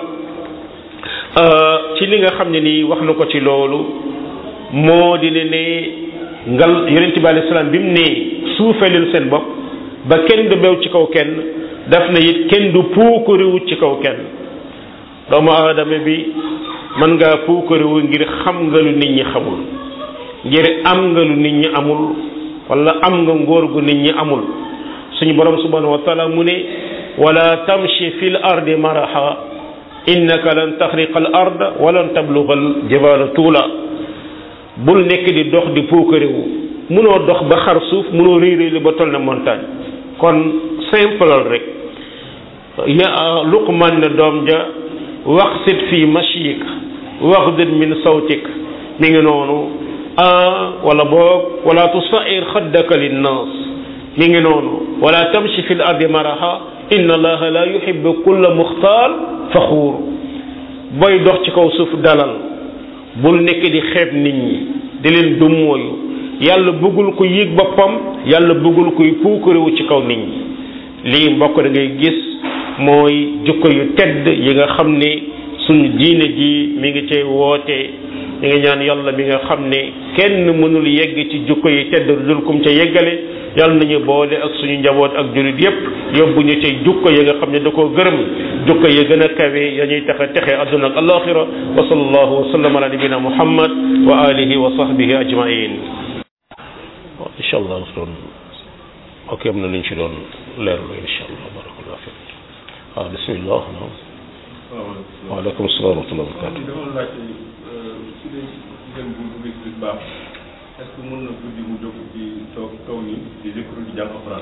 ci li nga xam ne nii wax na ko ci loolu moo di ne ne ngal yonent bi alayhi salaam bi mu ne suufeelil seen bopp ba kenn du bew ci kaw kenn daf na it kenn du puukariwu ci kaw kenn doomu aadama bi mën ngaa puukariwu ngir xam nga lu nit ñi xamul ngir am nga lu nit ñi amul wala am nga ngóor gu nit ñi amul suñu borom subhanahu wa taala mu ne wala tamshi fil ardi maraha innaka lan taxriqa al ard walan tabluga al jibala tuula bul nekk di dox di puukarewu munoo dox ba xar suuf munoo réy réy li ba toll na montagne kon simple rek ya luqman ne doom ja waqsid fi mashik waxdid min sawtik mi ngi noonu wala boog wala tusair xaddaka linnas mi ngi noonu wala tamshi fi l ardi maraha inna allaha la yuhibbu kulla muxtaal faxuur booy dox ci kaw suuf dalal bul nekk di xeeb nit ñi di leen dummooyu yàlla bëggul ko yéeg boppam yàlla bëggul koy puukarewu ci kaw nit ñi lii mbokk da ngay gis mooy jukko yu tedd yi nga xam ne suñu diine ji mi ngi cay woote ñu ngi ñaan yàlla mi nga xam ne kenn mënul yegg ci jukko yi tedd dul kum ca yeggale yàlla nañu boole ak suñu njaboot ak jurit yépp yóbbu ñu cay jukko yi nga xam ne da koo gërëm jukko yi gën a kawe ya ñuy taxe texe adduna ak alaxira wa sallallahu wa sallam ala nabina muhammad wa alihi wa sahbihi ajmain waaw incha allah doon ok am na lu ñu ci doon leerlu incha allah barakallah fi waaw bismillah naam waaleykum salaam wa rahmatulah barakatu
dama laajte su dee jigéen bu bu gis baax est-ce que mën na guddi mu jóg ci toog toog ni di zikru di jàng alxuraan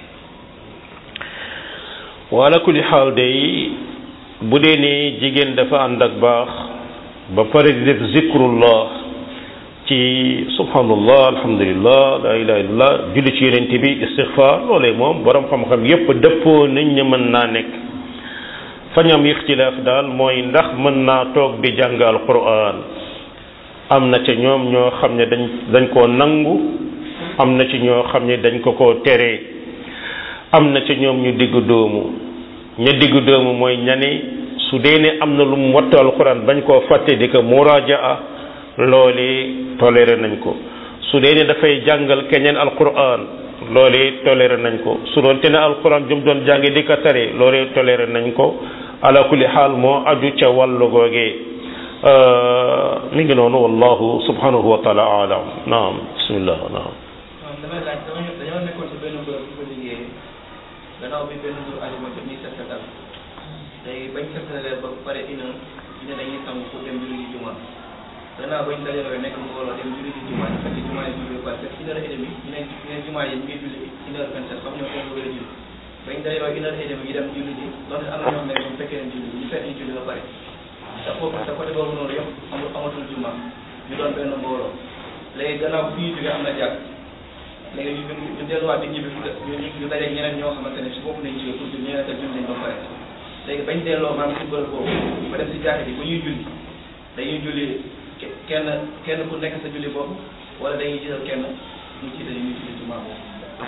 wala kulli xaal day bu dee ne jigéen dafa ànd ak baax ba pare di def zikrullah ci subhanallah alhamdulillah la ilaha illallah julli ci yonent bi istixfar loolee moom borom xam-xam yépp dëppoo nañ ne mën naa nekk fañam ixtilaaf daal mooy ndax mën naa toog di jàng alquran am na ca ñoom ñoo xam ne dañ dañ koo nangu am na ci ñoo xam ne dañ ko koo tere am na ca ñoom ñu diggu doomu ña diggu doomu mooy ñani su dee ne am na lu mu wattu alquran bañ koo fàtte di ko murajaa loolee toléré nañ ko su dee ne dafay jàngal keneen alquran loolee toléré nañ ko su doon te ne alquran jum doon jàngi di ko tare loolee toléré nañ ko ala kulli xaal moo aju ca wàllu googee mi ngi noonu wallahu subhanahu wa taala alam naam bismillah naam
waaw damay laaj dama dañoo nekkoon ci benn bërëb bu ko liggéeyee gannaaw bi benn jour ajuma jot ñuy set setal léegi bañ set setalee ba pare ina ñu ne dañuy sangu pour dem julli ji juma gannaaw bañ dajaloo nekk mbooloo dem julli ci jumaa fekk jumaa yi julli ba pare une heure et demie ñu ne ñu ne jumaa yi ñu ngi julli une heure vingt sept xam ñoo kenn bëgg a julli bañ dajaloo une heure et demie ñu dem julli ji loolu am na ñoo xam ne ñoom fekkee nañ julli ñu fekk ñu julli ba pare te foofu te côté boobu noonu yëpp amul amatul jumaa ñu doon benn mbooloo léegi gannaaw fu ñu jógee am na jàkk léegi ñu ñu delluwaat di ñibbi fu ñu ñu dajeeg ñeneen ñoo xamante ne si bopp nañ jógee pour julli ñeneen te julli nañ ba pare léegi bañ delloo maanaam si bërëb boobu ba dem si jàkk bi bu ñuy julli dañuy julli kenn kenn ku nekk sa julli boobu wala dañuy jiital kenn ñu jiital ñu julli jumaa boobu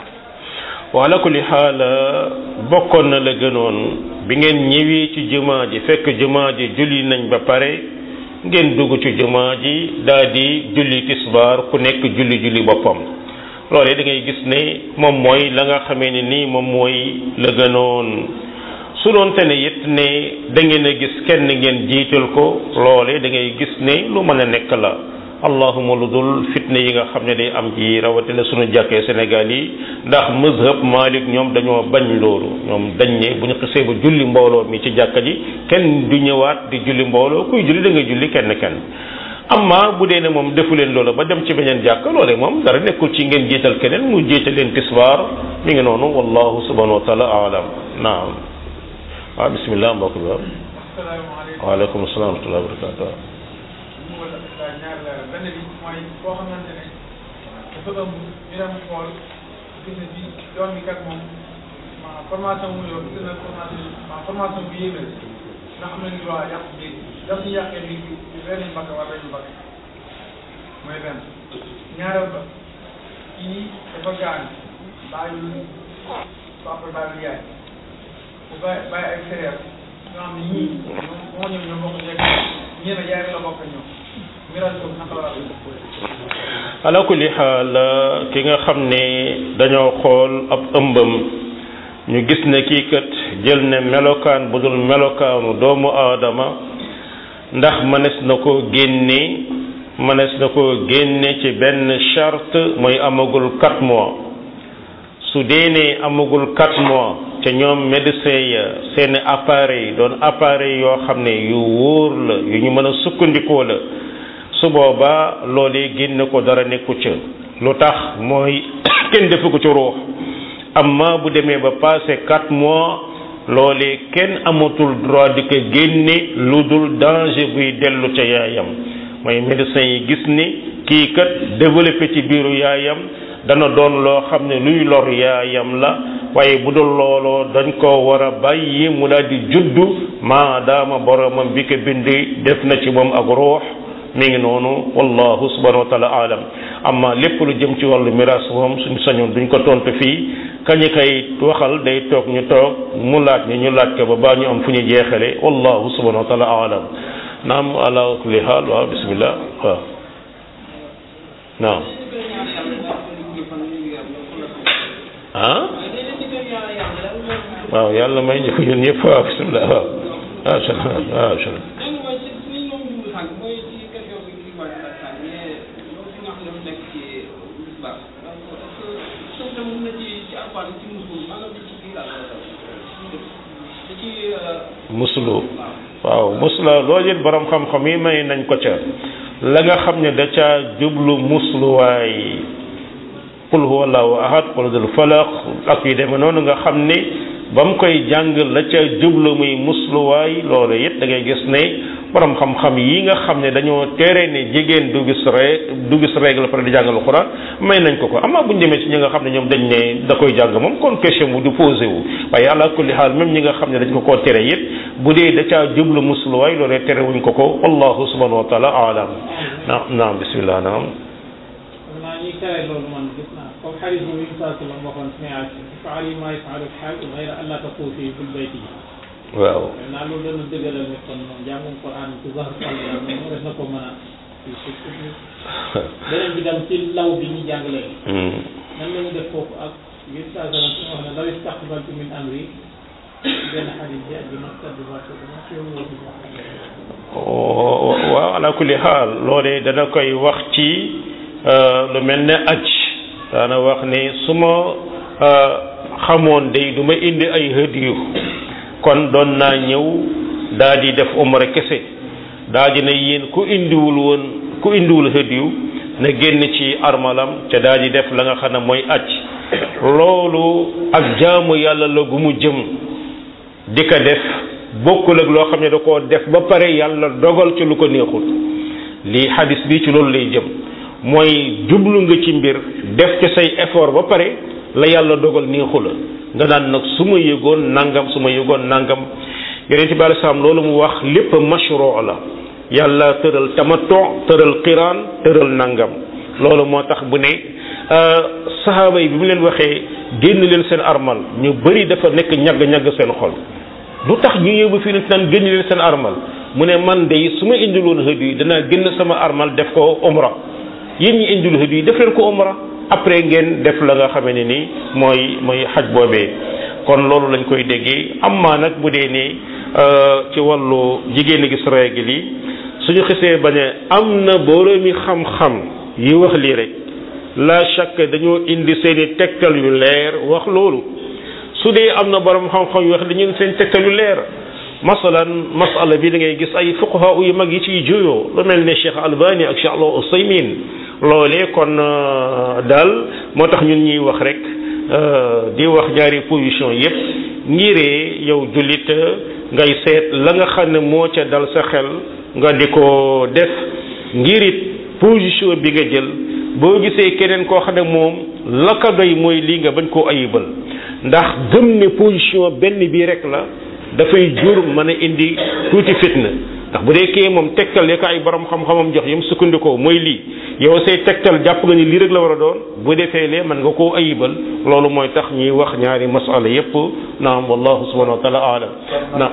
wa ala kulli xaal bokkoon na la gënoon bi ngeen ñëwee ci jumaa ji fekk jumaa ji julli nañ ba pare ngeen dugg ci jumaa ji daal di julli tisbaar ku nekk julli julli boppam loolee da ngay gis ne moom mooy la nga xamee ne nii moom mooy la gënoon su doon te ne it ne da ngeen a gis kenn ngeen jiital ko loole da ngay gis ne lu mën a nekk la allahuma lu dul fitne yi nga xam ne day am ci rawatina sunu jàkkee Sénégal yi ndax mazhab Malik ñoom dañoo bañ loolu ñoom dañ ne bu ñu xisee ba julli mbooloo mi ci jàkka ji kenn du ñëwaat di julli mbooloo kuy julli da ngay julli kenn kenn amma bu dee ne moom defu leen loolu ba dem ci beneen jàkk loole moom dara nekkul ci ngeen jiital keneen mu jiital leen tisbaar mi ngi noonu wallahu subhanahu wa taala alam naam waaw bismillah mbokk bi
asalaamaaleykum
waaleykum salaam wa rahmatulah wa barakatuh
ñu ngi la ñaar leeral benn bi mooy koo xamante ne dafa ëmb ñu dem xool gis ne bi doom bi kat moom maanaam formation mu yor gis na formation maanaam formation bi yéeme la ndax am nañu droit yàq biir daf ñu yàqee biir bi benn mbakk wala dañu mbakk mooy benn ñaareel ba kii dafa gaañ bàyyul papa bàyyul yaay bu bàyyi bàyyi ay frère ñoo xam ne ñii moo ñoom ñoo bokk nekk ñii ne yaay la bokk ñoom miraas boobu naka la war a
ala kulli xaal ki nga xam ne dañoo xool ab ëmbam ñu gis ne kii kat jël ne melokaan bu dul melokaanu doomu aadama ndax mënees na ko génne mënees na ko génne ci benn charte mooy amagul quatre mois su dee ne amagul quatre mois te ñoom médecin ya seen appareil doon appareil yoo xam ne yu wóor la yu ñu mën a sukkandikoo la su boobaa loolee génne ko dara nekku ca lu tax mooy kenn defu ko ci ruux amma bu demee ba passé quatre mois loolee kenn amatul droit di ko génne lu dul danger buy dellu ca yaayam mooy médecin yi gis ni kii kat développé ci biiru yaayam dana doon loo xam ne luy lor yaayam la waaye bu dul looloo dañ ko war a bàyyi mu daal di juddu maadaama boromam bi ko bindi def na ci moom ak ruux mi ngi noonu wallahu subhanahu wa taala alam amma lépp lu jëm ci wàllu miraas moom suñu sañoon duñ ko tontu fii kañu koy waxal day toog ñu toog mu laaj ñu ñu laaj ko ba baa ñu am fu ñu jeexale wallahu subhanahu wa taala alam naam ala kulli haal waaw bismillah waaw naam ah waaw yàlla may ñu ko ñun ñëpp waaw bismillah waaw waaw waaw muslu waaw musla loolu it borom xam-xam yi may nañ ko ca la nga xam ne da ca jublu musluwaay qul huwa allahu ahad qul dul falaq ak yu demee noonu nga xam ne ba mu koy jàng la ca jublu muy musluwaay loolu it da ngay gis ne borom xam-xam yi nga xam ne dañoo tere ne jigéen du gis ré du gis règle pare di jàngal Alxuraan may nañ ko ko amaa bu ñu demee ci ñi nga xam ne ñoom dañ ne da koy jàng moom kon question bu du posé wu waaye ala kulli xaal même ñi nga xam ne dañ ko koo tere it bu dee da caa jublu musluwaay loolee tere wuñ ko ko wallahu subhanahu wa taala alam naam naam bismillah naam
naa ñuy tere loolu man gis naa comme xarit boobu Musaa sallam waxoon si ne faal yi maa yafalu xaal gayra an laa taquufi fil bayti
waaw
naa loolu dana dëggalal ne kon moom jàngum Quran ci zahar sall moom def na ko mën a beneen bi dem ci law bi ñu jàng léegi nan la ñu def foofu ak yéen saa sallam su wax ne law istaqbaltu min amri benn xarit bi ak bi nag kaddu ba
waaw ala kulli xaal loolee dana koy wax ci lu mel ne aj daana wax ne su ma xamoon day du ma indi ay hëdiyu kon doon naa ñëw daa di def umra kese daa di ne yéen ku indiwul woon ku indiwul hadiyu na génn ci armalam ca daal di def la nga xam ne mooy acc loolu ak jaamu yàlla la gu mu jëm di ko def bokkul ak loo xam ne da koo def ba pare yàlla dogal ci lu ko neexul lii xadis bi ci loolu lay jëm mooy jublu nga ci mbir def ci say effort ba pare la yàlla dogal neexu la nga naan nag su ma yëgoon nangam su ma yëgoon nangam yonent bi alei salaam loolu mu wax lépp mashru la yàlla tëral tamattu tëral qiraan tëral nangam loolu moo tax bu ne sahaaba yi bi mu leen waxee génn leen seen armal ñu bëri dafa nekk ñagg-ñagg seen xol lu tax ñu yóbbu fii nag naan génn leen seen armal mu ne man de su ma indiloon hëdd yi danaa génn sama armal def ko umra yéen ñi indil hëdd yi def leen ko umra après ngeen def la nga xamee ne ni mooy mooy xaj boobee kon loolu lañ koy déggee amma nag bu dee ne ci wàllu jigéen gis règle yi suñu xisee ba ne am na boroomi xam-xam yi wax lii rek la chaque dañoo indi seeni tegtal yu leer wax loolu su dee am na borom xam-xam yu wax dañu seen tegtal yu leer masalan masala bi da ngay gis ay fuqaha yu mag yi ciy juyoo lu mel ne Cheikh Albani ak Cheikh Al Usaymin loolee kon daal moo tax ñun ñuy wax rek di wax ñaari position yépp ngiree yow jullit ngay seet la nga xam ne moo ca dal sa xel nga di ko def ngirit position bi nga jël boo gisee keneen koo xam ne moom la ko doy mooy lii nga bañ koo ayibal ndax gëm ne position benn bii rek la dafay jur mën a indi tuuti fitna ndax bu dee kee moom tegtal ya ko ay borom xam-xamam jox yam sukkandikoo mooy lii yow say tegtal jàpp nga ni lii rek la war a doon bu defee lee mën nga koo ayibal loolu mooy tax ñuy wax ñaari masala yépp naam wallahu subhanahu wa taala alam na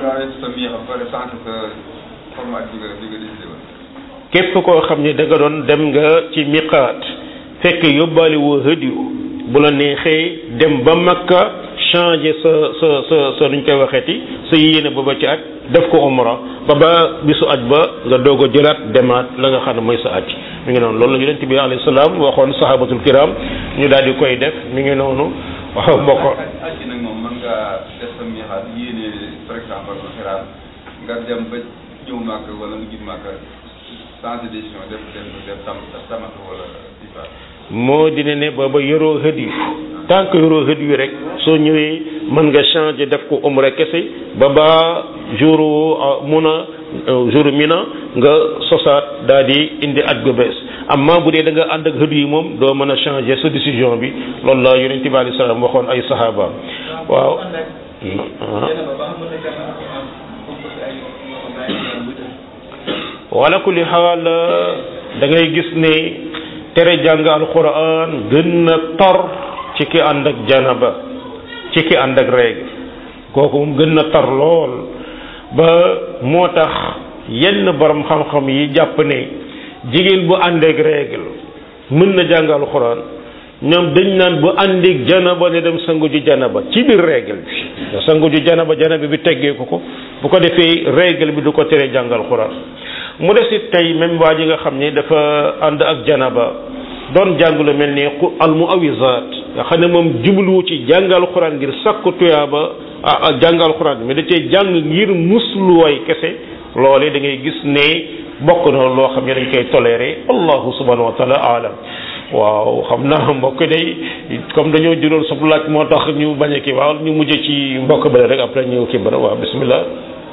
képp koo xam ne da nga doon dem nga ci miqaat fekk yóbbaale woo hëdiyu bu la neexee dem ba makka changer sa sa sa sa nuñ koy waxeeti sa yéene ba ba ci aj def ko umra ba ba bisu aj ba nga doog a jëlaat demaat la nga xam ne mooy sa aj mi ngi noonu loolu la yonent bi alayhi salaam waxoon sahabatul kiram ñu daal di koy def mi ngi noonu waaw mbokk
aj gi nag moom mën nga def sa miixaat yéene par exemple xiraat nga dem ba ñëw màkk wala nga jub màkk sans décision def def def tam tamat wala difa
moo dina ne booba yoroo hëd yu tant que yoroo hëd yu rek soo ñëwee mën nga changer def ko umra kese ba ba jour mun a jour mina nga sosaat daal di indi at gu bees amma bu dee da nga ànd ak hëd yi moom doo mën a changer sa décision bi loolu la yonent bi alayhi salaam waxoon ay sahabaam waaw wala kulli xaal da ngay gis ne tere jàng alquran gën na tor ci ki ànd ak janaba ci ki ànd ak règle kooku moom gën na tar lool ba moo tax yenn borom xam-xam yi jàpp ne jigéen bu ànd ak règle mën na jàng alquran ñoom dañ naan bu àndik janaba ne dem sangu ji janaba ci biir règle bi sangu ji janaba janaba bi teggee ko ko bu ko defee règle bi du ko tere jàng alquran mu des it tey même waa ji nga xam ne dafa ànd ak janaba doon jàng lu mel ni al muawizaat nga xam ne moom jubluwu ci jàngal xuraan ngir sakku tuyaaba ah jàngal xuraan mais da cee jàng ngir musluwaay kese loole da ngay gis ne bokk na loo xam ne dañ koy toléré allahu subhanahu wa taala alam waaw xam naa mbokk day comme dañoo juróon sab laaj moo tax ñu bañ a kii waaw ñu mujj ci mbokk bële rek après ñu kii bara waaw bismillah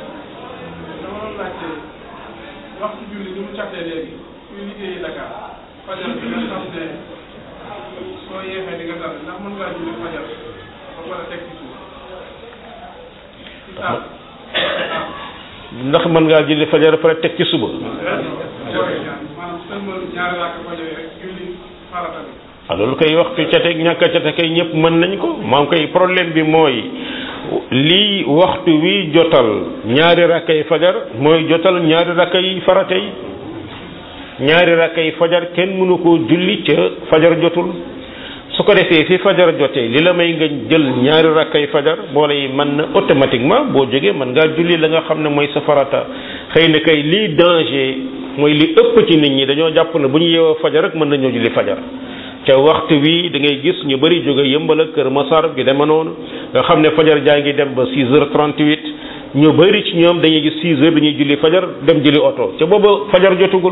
waxtu julli ni mu càttee léegi kuy liggéeyi Dakar fajar bi nga xam ne soo yeexee di nga dal ndax mën ngaa julli fajar ba pare teg ci suuf ci saal
ndax mën ngaa julli fajar pare teg ci suba
maanaam sëlmal ñaari raak fajar yi rek julli farata bi
ah loolu koy waxtu cate ñàkk a cate kay ñëpp mën nañ ko maam koy problème bi mooy lii waxtu wi jotal ñaari rakkay fajar mooy jotal ñaari rakkay farata yi ñaari rakkay fajar kenn mënu koo julli ca fajar jotul su ko defee fi fajar jotee li la may nga jël ñaari rakkay fajar boole yi mën na automatiquement boo jógee mën ngaa julli la nga xam ne mooy sa farata xëy na kay lii danger mooy li ëpp ci nit ñi dañoo jàpp ne bu ñu yeewoo fajar rek mën nañoo julli fajar te waxtu wi da ngay gis ñu bëri jóge yëmbal ak kër Masar gi dema noonu nga xam ne fajar jaa ngi dem ba 6 heures 38 ñu bëri ci ñoom dañuy gis 6 heures dañuy julli fajar dem julli oto te booba fajar jotugul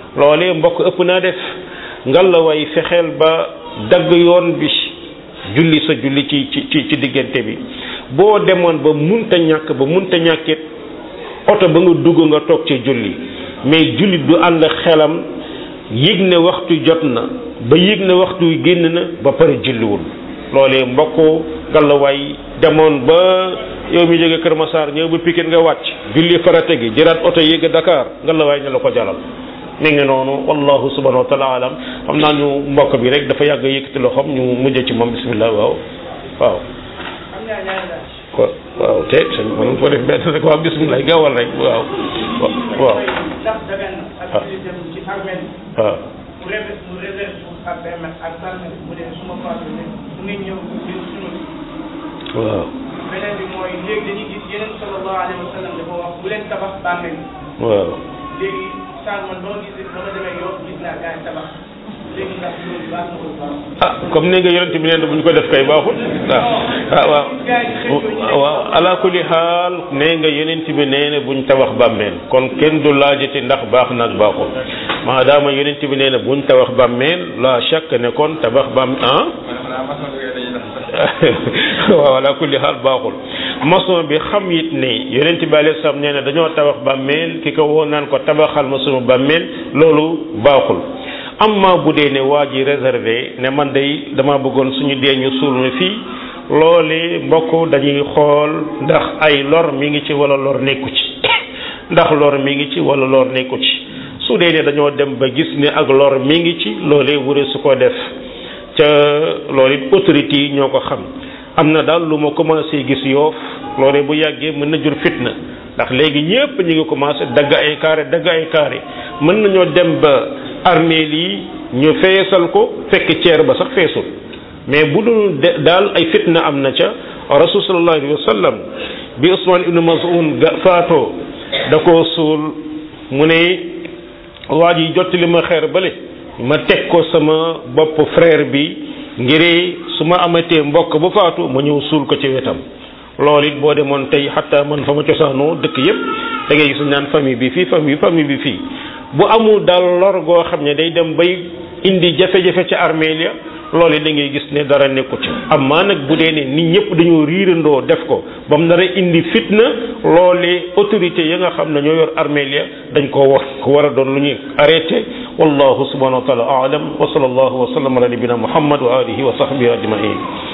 loolee mbokk ëpp naa def ngalla way fexeel ba dagg yoon bi julli sa julli ci ci ci diggante bi boo demoon ba munta ñàkk ba munta ñàkkit oto ba nga dugg nga toog ci julli mais jullit du ànd xelam yëg ne waxtu jot na ba yëg ne waxtu génn na ba pare julliwul loolee mbokk ngalawaay demoon ba yow mi jóge Kër Massar ñëw ba Pikine nga wàcc julli farate gi jëraat oto yéeg Dakar ngalawaay ne la ko jalal mi ngi noonu wallahu subhanahu wa taala alam xam naa ñu mbokk bi rek dafa yàgg yëkkati loxoom ñu mujj ci moom bismillah waaw waaw
am naa ñaari laaj.
ko waaw te sëñ mënu ko def benn rek waaw bismillah gaawal rek waaw waaw
ndax dagan na ak julli dem ci armée
waaw
mu rebe mu réserve ak permet ak permet mu ne suma faatu ne mu ngi ñëw jël sunu
waaw
beneen bi mooy léegi dañuy gis yeneen sallallahu alayhi wa sallam dafa wax bu leen tabax bàmmeel
waaw
léegi saan man ba ma gis ba ma demee yoon gis naa gars yi tabax léegi ndax loolu baax na ko baax
ah comme ni nga yonent bi nee na bu ñu ko def kay baaxul waaw ah waaw waaw ala kulli xaal nee nga yonent bi nee na buñ tabax bàmmeel kon kenn du laajati ndax baax na ak baaxul maadaama yonent bi nee na buñ tabax bàmmeel la chaque ne kon tabax bàmm ah waaw ala kulli xaal baaxul maçon bi xam it ne yonent bi alayhi salaam nee na dañoo tabax bàmmeel ki ko woo naan ko tabaxal ma sunu bàmmeel loolu baaxul amma bu dee ne waa ji réservé ne man day dama bëggoon suñu dee ñu suul ma fii loole mbokk dañuy xool ndax ay lor mi ngi ci wala lor nekku ci ndax lor mi ngi ci wala lor nekku ci su dee ne dañoo dem ba gis ne ak lor mi ngi ci loolee wure su ko def ca loolu it autorité yi ñoo ko xam am na daal lu ma commencé gis yoof loolee bu yàggee mën na jur fitna ndax léegi ñëpp ñu ngi commencé dagg ay carré dagg ay carré mën nañoo dem ba armeel yi ñu feesal ko fekk ceer ba sax feesul mais bu dul daal ay fitna am na ca rasul sallallahu alayhi wa sallam bi Usman ibnu Maz'un ga faatoo da koo suul mu ne waa ji jottali ma xeer bale ma teg ko sama bopp frère bi ngir su ma amatee mbokk bu faatu ma ñëw suul ko ci wetam loolu it boo demoon tey xataa man fa ma cosaanoo dëkk yépp da ngay gis naan famille bi fii famille bi famille bi fii bu amul daal lor goo xam ne day dem bay indi jafe-jafe ci armeel ya loolu it da ngay gis ne dara nekku ci amaa nag bu dee ne nit ñëpp dañoo riirandoo def ko ba mu nar a indi fitna loolee autorité ya nga xam ne ñoo yor armeel ya dañ ko wax ko war a doon lu ñuy arrêté wallahu subhanahu wa taala aalam wa sallallahu wa sallam ala nabina muhammad wa alihi wa sahbihi ajmain